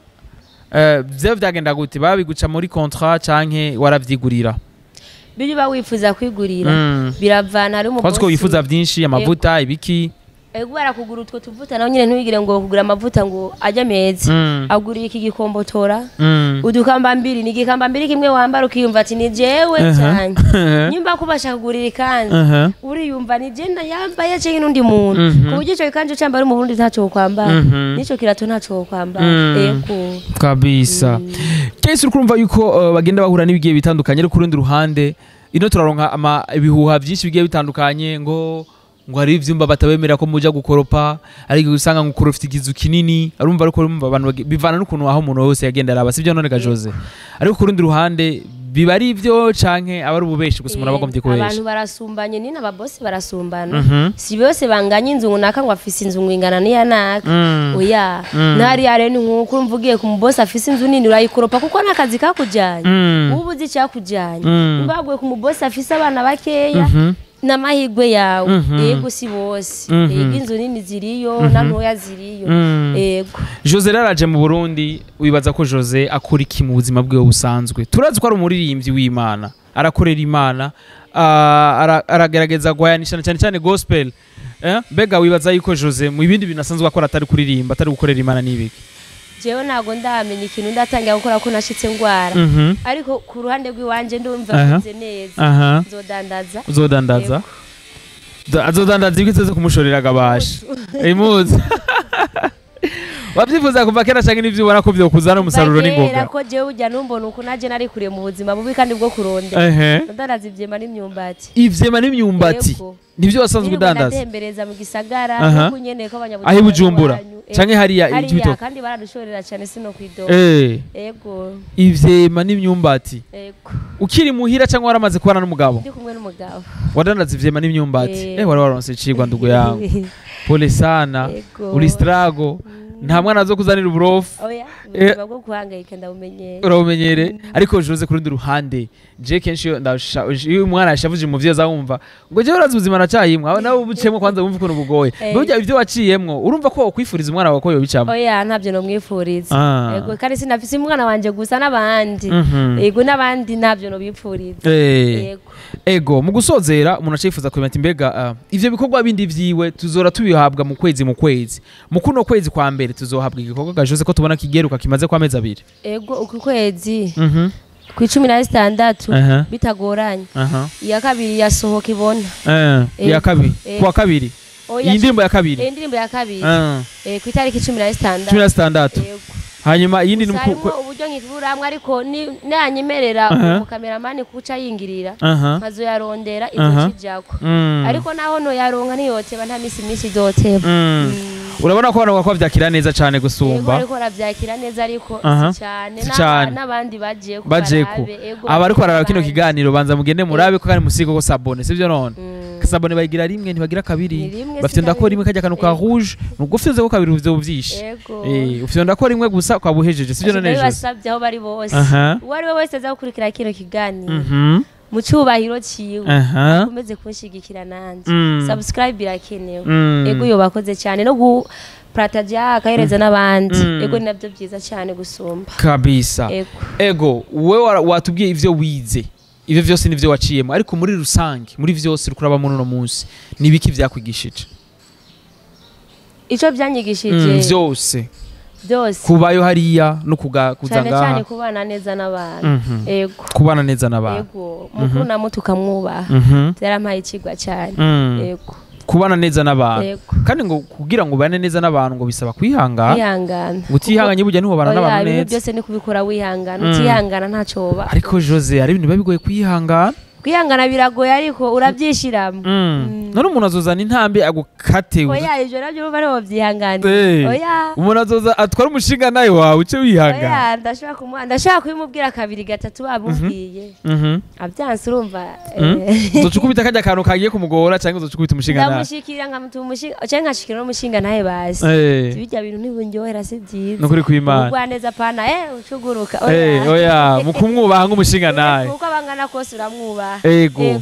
Speaker 3: eh, vyo vyagenda gute babiguca muri contrat canke waravyigurira
Speaker 1: biri uba wifuza kwigurira
Speaker 3: Mm.
Speaker 1: biravana hari
Speaker 3: Kwazi ko wifuza vyinshi amavuta ibiki
Speaker 1: ego barakugura utwo tuvuta nawe nyine ntubigire ngo kugura amavuta ngo ajye meza
Speaker 3: Mm.
Speaker 1: aguriye iki gikombotora
Speaker 3: Mm.
Speaker 1: udukambambiri ni igikambambiri kimwe wambara ukiyumva ati ni jewe
Speaker 3: Aha.
Speaker 1: cyane
Speaker 3: Aha.
Speaker 1: nyumva ko ubasha kugurira ikanzu
Speaker 3: Aha.
Speaker 1: uriyumva ni jenda yambaye cyangwa n'undi muntu
Speaker 3: Mhm.
Speaker 1: ku buryo icyo gikanzu cyambara mu burundi ntacyo wokwambara
Speaker 3: Mhm.
Speaker 1: n'icyo kirato ntacyo wokwambara
Speaker 3: Mm.
Speaker 1: ego
Speaker 3: kabisa kese uri kumva yuko uh, bagenda bahura n'ibigiye bitandukanye ariko ku rundi ruhande ino turaronka ama ibihuha byinshi bigiye bitandukanye ngo ngo hari ivyumba batabemera ko muja gukoropa ariko usanga ngo ukorofite igizu kinini arumva ariko urumva abantu bagi- bivana n'ukuntu aho umuntu wese yagenda araba sivyo none ga Jose ariko ku rundi ruhande biba ari ivyo canke aba ari ububeshi gusa umuntu aba agombye
Speaker 1: abantu
Speaker 3: kubesha
Speaker 1: barasumbanye ni n'ababosi barasumbana
Speaker 3: Mhm.
Speaker 1: si bose banganya inzu runaka ngo afise inzu ngo ingana n'iya naka
Speaker 3: Mm.
Speaker 1: oya
Speaker 3: Mm.
Speaker 1: ntariya rero ni nk'uko urumva ugiye ku mubosi afise inzu nini urayikoropa kuko n'akazi kakujyanye
Speaker 3: Mm.
Speaker 1: uba uzi icyakujyanye
Speaker 3: Mm.
Speaker 1: nimba waguye ku mubosi afise abana bakeya
Speaker 3: Mhm.
Speaker 1: n'amahirwe yawe
Speaker 3: Mhm.
Speaker 1: yego si bose
Speaker 3: Mhm.
Speaker 1: yego inzu nini ziriyo na ntoya ziriyo
Speaker 3: Mm.
Speaker 1: yego
Speaker 3: Jose rero araje mu Burundi wibaza ko Jose akora iki mu buzima bwiwe busanzwe turazi ko ari umuririmbyi w'Imana arakorera Imana ah, ara- aragerageza guhayanisha cyane cyane gospel eh? mbega wibaza yuko Jose mu bindi bintu asanzwe akora atari kuririmba atari gukorera Imana n'ibiki
Speaker 1: jewe ntabwo ndamenya ikintu ndatangira gukora ko nashitse ngwara
Speaker 3: Mhm.
Speaker 1: ariko ku ruhande rw'iwanje ndumva
Speaker 3: Aha.
Speaker 1: meze neza
Speaker 3: aha
Speaker 1: nzodandaza
Speaker 3: uzodandaza
Speaker 1: Yego.
Speaker 3: Da- azodandaza ibyo iteze kumushorera agabasha imuzi wabyifuza kuva kera cyangwa n'ibyo ubona ko byokuzana umusaruro
Speaker 1: Bagera
Speaker 3: n'ingoga
Speaker 1: ko jewe ujya numbona uku naje nari kuriye mu buzima bubi kandi bwo kurondera
Speaker 3: ehe
Speaker 1: ndandaza ivyema n'imyumbati
Speaker 3: ivyema n'imyumbati
Speaker 1: Yego.
Speaker 3: nibyo wasanzwe
Speaker 1: Nirirwa
Speaker 3: udandaza
Speaker 1: ndatembereza mu gisagara
Speaker 3: Aha.
Speaker 1: no kunyene ko abanyabujumbura
Speaker 3: aho i bujumbura
Speaker 1: iwanyu. Eh,
Speaker 3: canke hariya
Speaker 1: hariya
Speaker 3: ikibitoke
Speaker 1: kandi baradushorera cyane sino kwidoga
Speaker 3: eh
Speaker 1: ego
Speaker 3: ivyema n'imyumbati
Speaker 1: ego
Speaker 3: ukiri muhira cyangwa waramaze kubana n'umugabo
Speaker 1: ndi kumwe n'umugabo
Speaker 3: wadandaza ivyema n'imyumbati
Speaker 1: Eh.
Speaker 3: eh wari waronse icigwa ndugu yangu pole sana
Speaker 1: Ego.
Speaker 3: uri strago nta mwana zo kuzanira uburofu
Speaker 1: oya
Speaker 3: Eh.
Speaker 1: ubuzima bwo guhangayika ndabumenyera
Speaker 3: urabumenyere ariko jose ku rundi ruhande je kenshi iyo ndasha- iyo umwana yashavuje umuvyeyi azawumva ngo jewe urazi ubuzima nacyayimwe aho nawe ubuciyemwo kwanza wumva ukuntu bugoye
Speaker 1: Eh.
Speaker 3: burya ibyo waciyemwo urumva ko wokwifuriza umwana wawe ko yobicamo
Speaker 1: oya ntabyo nomwifuriza
Speaker 3: Ah.
Speaker 1: ego kandi sinafise umwana wanje gusa n'abandi
Speaker 3: Mhm.
Speaker 1: ego n'abandi ntabyo nobipfuriza
Speaker 3: Eh.
Speaker 1: ego
Speaker 3: ego mu gusozera umuntu acifuza kumenya ati mbega ah, ivyo bikorwa bindi vyiwe tuzora tubihabwa mu kwezi mu kwezi mu kuno kwezi kwa mbere tuzohabwa igikorwa gajose ko tubona kigeruka kimaze kwa mezi abiri
Speaker 1: ego uku kwezi
Speaker 3: Mhm.
Speaker 1: ku icumi na zitandatu
Speaker 3: Aha.
Speaker 1: bitagoranye
Speaker 3: Aha.
Speaker 1: iya kabiri yasohoka ibona
Speaker 3: Eh, iya
Speaker 1: Eh.
Speaker 3: kabiri
Speaker 1: Eh.
Speaker 3: kuwa kabiri
Speaker 1: Oya,
Speaker 3: iyi ndirimbo ya kabiri
Speaker 1: eh, indirimbo ya kabiri
Speaker 3: Ah,
Speaker 1: eh, ku itariki cumi na
Speaker 3: cumi
Speaker 1: zitandatu
Speaker 3: na zitandatu
Speaker 1: Yego.
Speaker 3: hanyuma iyindi ni
Speaker 1: Gusa
Speaker 3: mu ku-
Speaker 1: harimwo uburyo nkiburamwe ariko ni- nanyemerera
Speaker 3: Aha.
Speaker 1: umukameramani kuca yingirira
Speaker 3: aha
Speaker 1: nkazoyarondera
Speaker 3: Aha.
Speaker 1: izokijako
Speaker 3: Mm.
Speaker 1: ariko naho noyaronka ntiyoteba nta misi myinshi idoteba
Speaker 3: Mm. urabona ko abantu bakora byakira neza cyane
Speaker 1: Yego
Speaker 3: gusumba
Speaker 1: ariko arabyakira neza ariko
Speaker 3: Aha.
Speaker 1: si cyane
Speaker 3: Si
Speaker 1: N'aba-
Speaker 3: cane.
Speaker 1: n'abandi bagiye ko
Speaker 3: baje ku
Speaker 1: barabe, ego
Speaker 3: aba ariko bararaba
Speaker 1: barabe.
Speaker 3: kino kiganiro banza mugende murabe ko kandi musigo ko sabone sivyo none
Speaker 1: Mm.
Speaker 3: sabone bayigira rimwe ntibagira
Speaker 1: Ni
Speaker 3: kabiri
Speaker 1: rimwe,
Speaker 3: bafite
Speaker 1: si
Speaker 3: ndako rimwe
Speaker 1: kabiri.
Speaker 3: kajya akantu ka
Speaker 1: Ego.
Speaker 3: rouge nubwo ufite ko kabiri uvyo uvyishe
Speaker 1: Ego.
Speaker 3: eh ufite ndako rimwe gusa ukaba uhejeje sivyo none jose
Speaker 1: basabye aho bari bose
Speaker 3: Aha.
Speaker 1: uwo ari we wese aza gukurikira kino kiganiro
Speaker 3: mhm
Speaker 1: mu cyubahiro ciwe
Speaker 3: aha
Speaker 1: akomeze kunshigikira nanje
Speaker 3: Mm.
Speaker 1: subscribe birakenewe
Speaker 3: Mm.
Speaker 1: ego iyo bakoze cyane no gupurataja akahereza n'abandi
Speaker 3: Mm.
Speaker 1: ego ni nabyo byiza cyane gusumba
Speaker 3: kabisa
Speaker 1: ego
Speaker 3: ego wowe wara- watubwiye ivyo wize ivyo vyose nivyo waciyemo ariko muri rusange muri vyose uri kuraba muri uno munsi nibiki vyakwigishije
Speaker 1: icyo
Speaker 3: Mm,
Speaker 1: byanyigishije
Speaker 3: vyose
Speaker 1: byose
Speaker 3: kubayo hariya no kuga- kuza
Speaker 1: cyane cyane
Speaker 3: ngaha
Speaker 1: kubana neza n'abantu
Speaker 3: Mhm.
Speaker 1: ego
Speaker 3: kubana neza n'abantu
Speaker 1: ego mukuru na muto ukamwubaha
Speaker 3: Mhm.
Speaker 1: byarampaye ikigwa cyane
Speaker 3: Mm.
Speaker 1: ego
Speaker 3: kubana neza n'abantu
Speaker 1: ego
Speaker 3: kandi ngo kugira ngo ubane neza n'abantu ngo bisaba kwihangana
Speaker 1: kwihangana
Speaker 3: ngo utihanganye burya ntiwubana
Speaker 1: Oya,
Speaker 3: n'abantu
Speaker 1: ibintu
Speaker 3: neza
Speaker 1: byose ni kubikora wihangana
Speaker 3: Mm.
Speaker 1: utihangana ntacyo woba
Speaker 3: ariko jose hari ibintu biba bigoye kwihangana
Speaker 1: kwihangana biragoye ariko urabyishiramo
Speaker 3: Mm. none umuntu azozana intambi agukate
Speaker 1: oya ibyo nabyo urumva ariho byihanganira
Speaker 3: Eh.
Speaker 1: oya
Speaker 3: umuntu azoza atwara umushinga nawe wawe uce wihangana
Speaker 1: oya ndashobora kumuha ndashobora kubimubwira kabiri gatatu bamubwiye
Speaker 3: Mhm.
Speaker 1: abyanse urumva
Speaker 3: Mm.
Speaker 1: eh,
Speaker 3: uzoca ukubita kajya akantu kagiye kumugora cyangwa uzoca ukubita umushinga nawe
Speaker 1: ndamushikira nkamutuma umushinga cyangwa nkashikira n'umushinga nawe bazi
Speaker 3: Eh,
Speaker 1: bijya bintu ntibundyohera si byiza
Speaker 3: nukuri kw'imana
Speaker 1: ubugwaneza pana eh ucuguruka
Speaker 3: Eh, oya mu kumwubaha nk'umushinga nawe
Speaker 1: uko abangana kose uramwubaha
Speaker 3: ego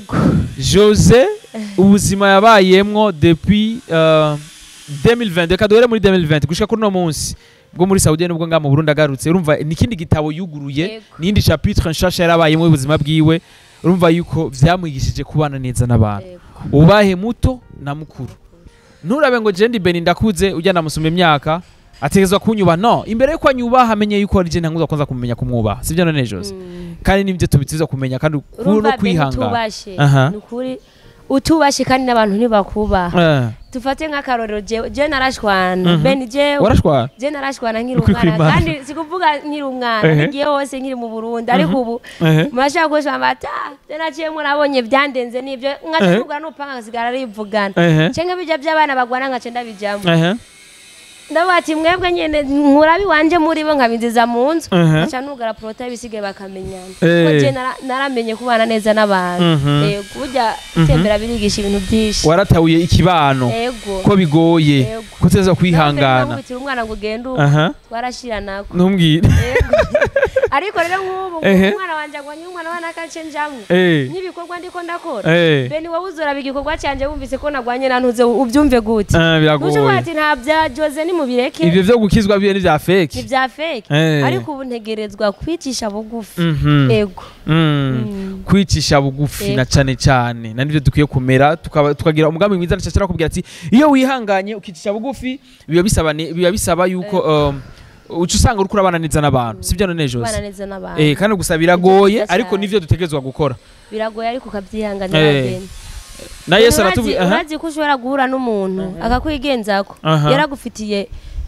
Speaker 3: jose ubuzima yabayemwo depuis euh, 2020 reka duhere muri 2020 gushika kuri uno munsi bwo muri saudi nubwo ngaha mu burundi agarutse urumva ni ikindi gitabo yuguruye
Speaker 1: Yego.
Speaker 3: n'indi chapitre nshasha yarabayemo y'ubuzima bwiwe urumva yuko vyamwigishije kubana neza n'abantu
Speaker 1: Ego.
Speaker 3: ubahe muto na mukuru nturabe ngo jendi beni ndakuze ujya ndamusoma imyaka ategezwa kunyuba no imbere yuko anyubaha amenye yuko ari je ntanguza kwanza kumenya kumwubaha sivyo none jose
Speaker 1: Mm.
Speaker 3: kandi nibyo tubitiza kumenya kandi ku- no
Speaker 1: urumva be
Speaker 3: kwihangana
Speaker 1: utubashe
Speaker 3: Aha.
Speaker 1: ni ukuri utubashe kandi n'abantu ntibakubaha
Speaker 3: Eh,
Speaker 1: dufate nk'akarorero jewe jewe narashwana
Speaker 3: Mhm.
Speaker 1: beni jewe
Speaker 3: warashwara
Speaker 1: je narashwana nkiri
Speaker 3: Ukuri
Speaker 1: umwana
Speaker 3: kw'Imana.
Speaker 1: kandi sikuvuga nkiri umwana
Speaker 3: Ehe.
Speaker 1: ngiye hose nkiri mu burundi ariko ubu
Speaker 3: Ehe.
Speaker 1: murashaka kushamba ata je naciyemo nabonye byandenze n'ibyo nkacivugana n'upanga ngasigara rivugana
Speaker 3: Ehe.
Speaker 1: cenga bijya by'abana bagwana nkace ndabijamo
Speaker 3: Ehe.
Speaker 1: ndavuga ati mwebwe nyene nkurabi wanje muri bo nkabinziza mu nzu
Speaker 3: Ehe.
Speaker 1: nkaca nugara porota bisigaye bakamenyana
Speaker 3: Eh.
Speaker 1: kuko je nara- naramenye kubana neza n'abantu
Speaker 3: Mhm.
Speaker 1: Eh, burya gutembera birigisha ibintu byinshi
Speaker 3: waratahuye ikibano
Speaker 1: ego
Speaker 3: ko bigoye
Speaker 1: Ego.
Speaker 3: ko uteza kwihangana
Speaker 1: nkubitira umwana ngo ugende ubu
Speaker 3: aha
Speaker 1: twarashiranako
Speaker 3: ntumbwire
Speaker 1: Ego. ariko rero nk'ubu
Speaker 3: Ehe.
Speaker 1: umwana wanjye agwanye umwana wa nakace njamwe
Speaker 3: Eh.
Speaker 1: n'ibikorwa ndiko ndakora
Speaker 3: Eh.
Speaker 1: beni wowe uzoraba igikorwa cyanjye wumvise ko nagwanye nantuze ubyumve gute
Speaker 3: Ah,
Speaker 1: nucuvuga
Speaker 3: biragoye
Speaker 1: ati nta bya jose nimubireke
Speaker 3: ivyo vyo gukizwa biyo ni vya
Speaker 1: ni
Speaker 3: fake
Speaker 1: bya fake
Speaker 3: Eh.
Speaker 1: ariko ubu ntegerezwa kwicisha bugufi
Speaker 3: Mhm.
Speaker 1: ego
Speaker 3: Mm.
Speaker 1: Mm.
Speaker 3: kwicisha bugufi na
Speaker 1: Ego.
Speaker 3: cane cane na nivyo dukwiye kumera tukaba- tukagira umugambi mwiza nshashara kubwira ati iyo wihanganye ukicisha bugufi biba bisaba ni- biba bisaba yuko um,
Speaker 2: uca usanga uriko urabana neza n'abantu sibyo none
Speaker 1: kubana
Speaker 2: jose
Speaker 1: neza n'abantu
Speaker 2: eh kandi gusa biragoye
Speaker 1: byiza
Speaker 2: ariko
Speaker 1: cyane.
Speaker 2: nivyo dutegerezwa gukora
Speaker 1: biragoye ariko ukabyihanganira
Speaker 2: Eh,
Speaker 1: bene.
Speaker 2: na yesu
Speaker 1: Urazi-
Speaker 2: aratubwira aha
Speaker 1: urazi ko ushobora guhura n'umuntu akakwigenzako
Speaker 2: Aha.
Speaker 1: yaragufitiye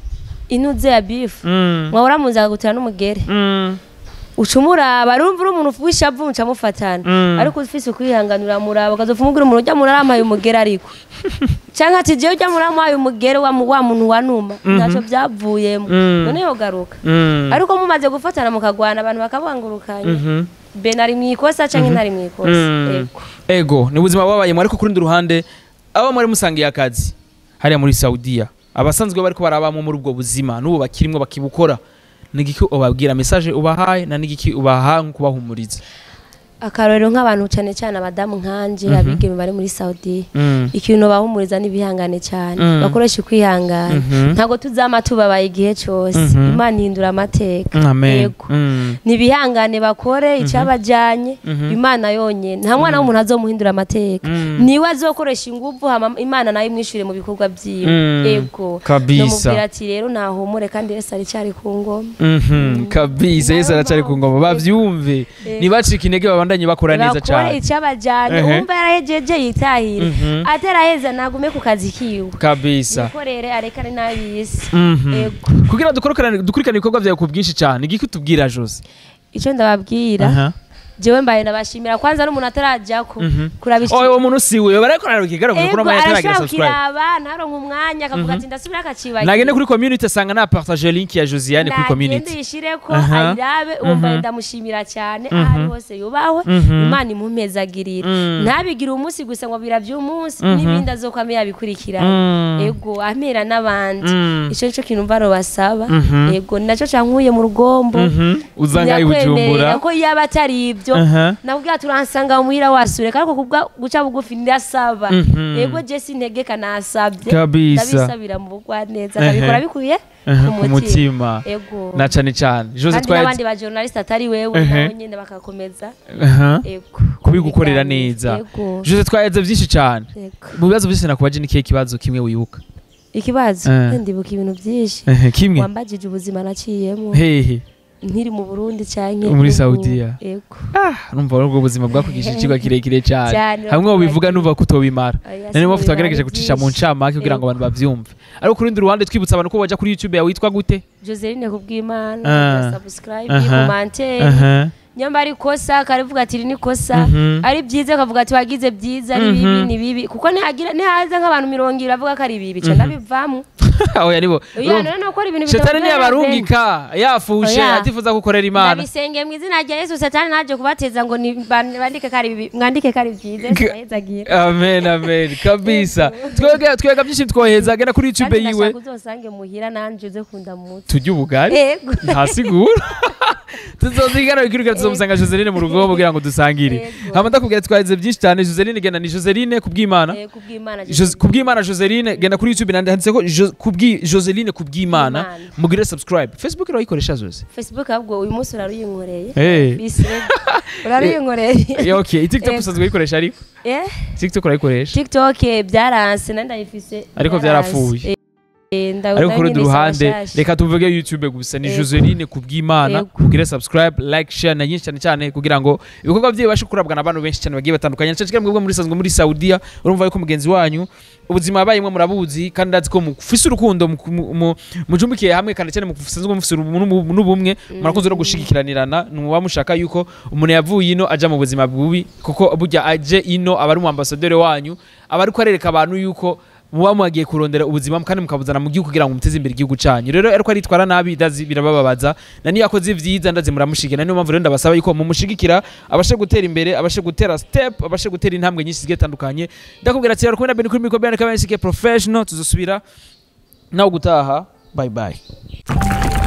Speaker 1: inuze ya bifu
Speaker 2: Mm,
Speaker 1: mwahora munzi akagutera n'umugere
Speaker 2: mm,
Speaker 1: uca umuraba urumva uri umuntu w'ishavu muca mufatana
Speaker 2: Mm.
Speaker 1: ariko ufise ukwihangana uramuraba ukazopfa umubwira umuntu ujya muntu arampaye umugere ariko canke ati jewe ujya muntu arampaye umugere wa mu- wa muntu wanuma ntaco vyavuyemo
Speaker 2: Mm.
Speaker 1: none yogaruka
Speaker 2: mm,
Speaker 1: ariko mumaze gufatana mukagwana abantu bakabangurukanya
Speaker 2: mhm.
Speaker 1: ben ari mwikosa canke ntari mwikosa
Speaker 2: Mm.
Speaker 1: ego
Speaker 2: ego ni ubuzima babayemo ariko ku rundi ruhande abo mwari musangiye akazi hariya muri saudiya abasanzwe bariko barabamo muri ubwo buzima n'ubu bakirimwo bakibukora ni igiki ubabwira message ubahaye na n'igiki ubaha nko kubahumuriza
Speaker 1: akarorero nk'abantu cyane cyane abadamu nkanje abigeme bari muri Saudi
Speaker 2: Mm.
Speaker 1: ikintu bahumuriza n'ibihangane cyane
Speaker 2: Mm.
Speaker 1: bakoresha ukwihangana
Speaker 2: Mhm.
Speaker 1: ntabwo tuzama tubabaye igihe cyose
Speaker 2: Mhm.
Speaker 1: imana ihindura amateka
Speaker 2: amen
Speaker 1: Yego.
Speaker 2: Mm.
Speaker 1: nibihangane bakore icyabajyanye imana yonyine nta mwana w'umuntu azomuhindura amateka
Speaker 2: Mm.
Speaker 1: niwe azokoresha ingufu hama imana nayo imwishyure mu bikorwa byiwe
Speaker 2: Mm.
Speaker 1: ego
Speaker 2: Kabisa.
Speaker 1: nomubwira ati rero nahumure kandi yesu aracyari ku ngoma
Speaker 2: Mhm. kabisa yesu aracyari ku ngoma bavyumve ntibacike intege babandanye bakora neza
Speaker 1: bakore
Speaker 2: cyane
Speaker 1: icyabajyanye
Speaker 2: Ehe.
Speaker 1: wumva yarahejeje yitahire
Speaker 2: Mhm.
Speaker 1: ataraheza nagume ku kazi kiwe
Speaker 2: kabisa
Speaker 1: nikorere arekane n'abisi
Speaker 2: Mhm.
Speaker 1: ego
Speaker 2: kugira dukurikirane dukurikirane ibikorwa byawe ku bwinshi cyane igiki utubwira jose
Speaker 1: icyo ndababwira
Speaker 2: Aha.
Speaker 1: jewe mbaye ndabashimira kwanza n'umuntu atarajyako
Speaker 2: Mhm.
Speaker 1: kuraba iki-
Speaker 2: Oh, uwo muntu si we barakorana ikigaragara
Speaker 1: Ego,
Speaker 2: kuko n'amaya ataragira
Speaker 1: arashobora
Speaker 2: subscribe
Speaker 1: kukiraba ntaronke umwanya akavuga ati ndasubira akacibagira
Speaker 2: nagende kuri community asanga na partage link ya Josiane kuri
Speaker 1: nagende
Speaker 2: community
Speaker 1: yishireko
Speaker 2: Aha.
Speaker 1: ayirabe uwo mbaye ndamushimira cyane aho ari hose yubahwe imana imumpezagirire ntabigire umunsi gusa ngo bira by'umunsi n'ibindi azokwame yabikurikirana ego amera n'abandi ico nico kintu mva basaba ego ni naco cankuye mu rugombo
Speaker 2: uza ngaho i
Speaker 1: Ndakwemerera
Speaker 2: bujumbura
Speaker 1: ko yaba atari ibyo
Speaker 2: Aha.
Speaker 1: nabwira turansanga muhira wasure ariko kubwa guca bugufi ndasaba
Speaker 2: Mhm.
Speaker 1: ego jesi ntegeka nasabye
Speaker 2: Kabisa.
Speaker 1: ndabisabira mu bugwa neza
Speaker 2: Ehe.
Speaker 1: akabikora bikuye
Speaker 2: Aha,
Speaker 1: ku
Speaker 2: ku mutima
Speaker 1: ego
Speaker 2: na cane cane Jose
Speaker 1: kandi
Speaker 2: twaye
Speaker 1: n'abandi ba journalist atari wewe
Speaker 2: Ehe.
Speaker 1: nabo nyene bakakomeza
Speaker 2: Aha.
Speaker 1: ego
Speaker 2: kubigukorera
Speaker 1: Ibiganiro.
Speaker 2: neza
Speaker 1: ego
Speaker 2: Jose twaheze byinshi cyane
Speaker 1: ego
Speaker 2: mu bibazo byose nakubaje ni kihe kibazo kimwe wibuka
Speaker 1: ikibazo
Speaker 2: Eh.
Speaker 1: ndibuka ibintu byinshi
Speaker 2: Ehe, kimwe
Speaker 1: wambajije ubuzima naciyemo
Speaker 2: hehe
Speaker 1: nkiri mu Burundi canke
Speaker 2: Muri
Speaker 1: n'ubu.
Speaker 2: Saudiya.
Speaker 1: ego
Speaker 2: numva ubwo buzima bwakugishije ikigo kirekire cyane
Speaker 1: Cyane,
Speaker 2: hamwe ubivuga numva ko utobimara
Speaker 1: Oya,
Speaker 2: nani mpamvu
Speaker 1: sinubimara,
Speaker 2: twagerageje
Speaker 1: ni
Speaker 2: gucisha mu
Speaker 1: byinshi.
Speaker 2: ncamake kugira ngo
Speaker 1: Ego.
Speaker 2: abantu bavyumve ariko ku rundi ruhande twibutsa abantu ko wajya kuri youtube yawe witwa gute
Speaker 1: Joseline kubw'Imana
Speaker 2: Ah.
Speaker 1: subscribe
Speaker 2: Aha.
Speaker 1: commentaire
Speaker 2: Aha.
Speaker 1: nyamba ari kosa karivuga ati iri ni kosa
Speaker 2: Mhm.
Speaker 1: ari byiza akavuga ati wagize byiza ari bibi ni bibi kuko nihagira nihaza nk'abantu mirongo ibiri bavuga ko ari bibi ca ndabivamo
Speaker 2: oya nibo
Speaker 1: oya none nukora ibintu
Speaker 2: shetani
Speaker 1: bitavuga
Speaker 2: ntiyabarungika yafushe
Speaker 1: Oya.
Speaker 2: atifuza gukorera imana
Speaker 1: ndabisengeye mu izina rya yesu satani ntaje kubateza ngo ni- ban- bandike ko ari bibi mwandike ko ari byiza sinahezagira
Speaker 2: amen amen kabisa twega twega byinshi twoheza genda kuri youtube
Speaker 1: kandi
Speaker 2: yiwe
Speaker 1: ndashaka uzosange muhira nanje uze kunda mutwe
Speaker 2: tujye ubugari
Speaker 1: ego
Speaker 2: ntasigura tuzozigana bikirukira tuzomusanga Joseline mu rugo kugira ngo dusangire
Speaker 1: Yego.
Speaker 2: hama ndakubwira twaheze byinshi cyane Joseline genda ni Joseline kubw'Imana
Speaker 1: Eh, kubw'Imana
Speaker 2: Jos- kubw'Imana Joseline genda kuri YouTube nanditse ko Jo- kubwi Joseline kubw'Imana
Speaker 1: Kubw'Imana.
Speaker 2: mugire subscribe Facebook urayikoresha zose
Speaker 1: facebook ahubwo uyu munsi uraruyinkoreye
Speaker 2: Eh.
Speaker 1: bisi uraruyinkoreye
Speaker 2: Yeah, okay TikTok
Speaker 1: Eh.
Speaker 2: usanzwe uyikoresha ariko
Speaker 1: eh
Speaker 2: TikTok urayikoresha
Speaker 1: tiktok eh, byaranse nandi ndayifise
Speaker 2: Ariko
Speaker 1: byaranse.
Speaker 2: byarapfuye.
Speaker 1: Eh, nda-
Speaker 2: ariko ku rundi
Speaker 1: ndabinisa
Speaker 2: ruhande
Speaker 1: bashasha.
Speaker 2: reka tuvuge YouTube gusa ni
Speaker 1: Yego.
Speaker 2: Joseline kubw'Imana
Speaker 1: Yego.
Speaker 2: mugire subscribe like share na nyinshi cyane cyane kugira ngo ibikorwa bye bibashe kurabwa n'abantu benshi cyane bagiye batandukanye cyane cyane mwebwe muri sanzwe muri Saudiya urumva yuko mugenzi wanyu ubuzima yabayemo murabuzi kandi ndazi ko mufise urukundo mu- mu- mu- mujumbikiye hamwe kandi cyane musanzwe mufise ubu- n'ubu- n'ubumwe murakunze no gushigikiranirana muba mushaka yuko umuntu yavuye ino aja mu buzima bubi kuko burya aje ino aba ari umu ambasaderi wanyu aba ariko arereka abantu yuko muba mwagiye kurondera ubuzima kandi mukabuzana mu gihugu kugira ngo muteze imbere igihugu cyanyu rero ariko aritwara nabi ndazi birabababaza na niyo akoze ibyiza ndazi muramushigikira niyo mpamvu rero ndabasaba yuko mumushigikira abashe gutera imbere abashe gutera step abashe gutera intambwe nyinshi zigiye zitandukanye ndakubwira ati rero kumwe na beni kuri mikoro bene kabene professional tuzosubira nawe gutaha bye bye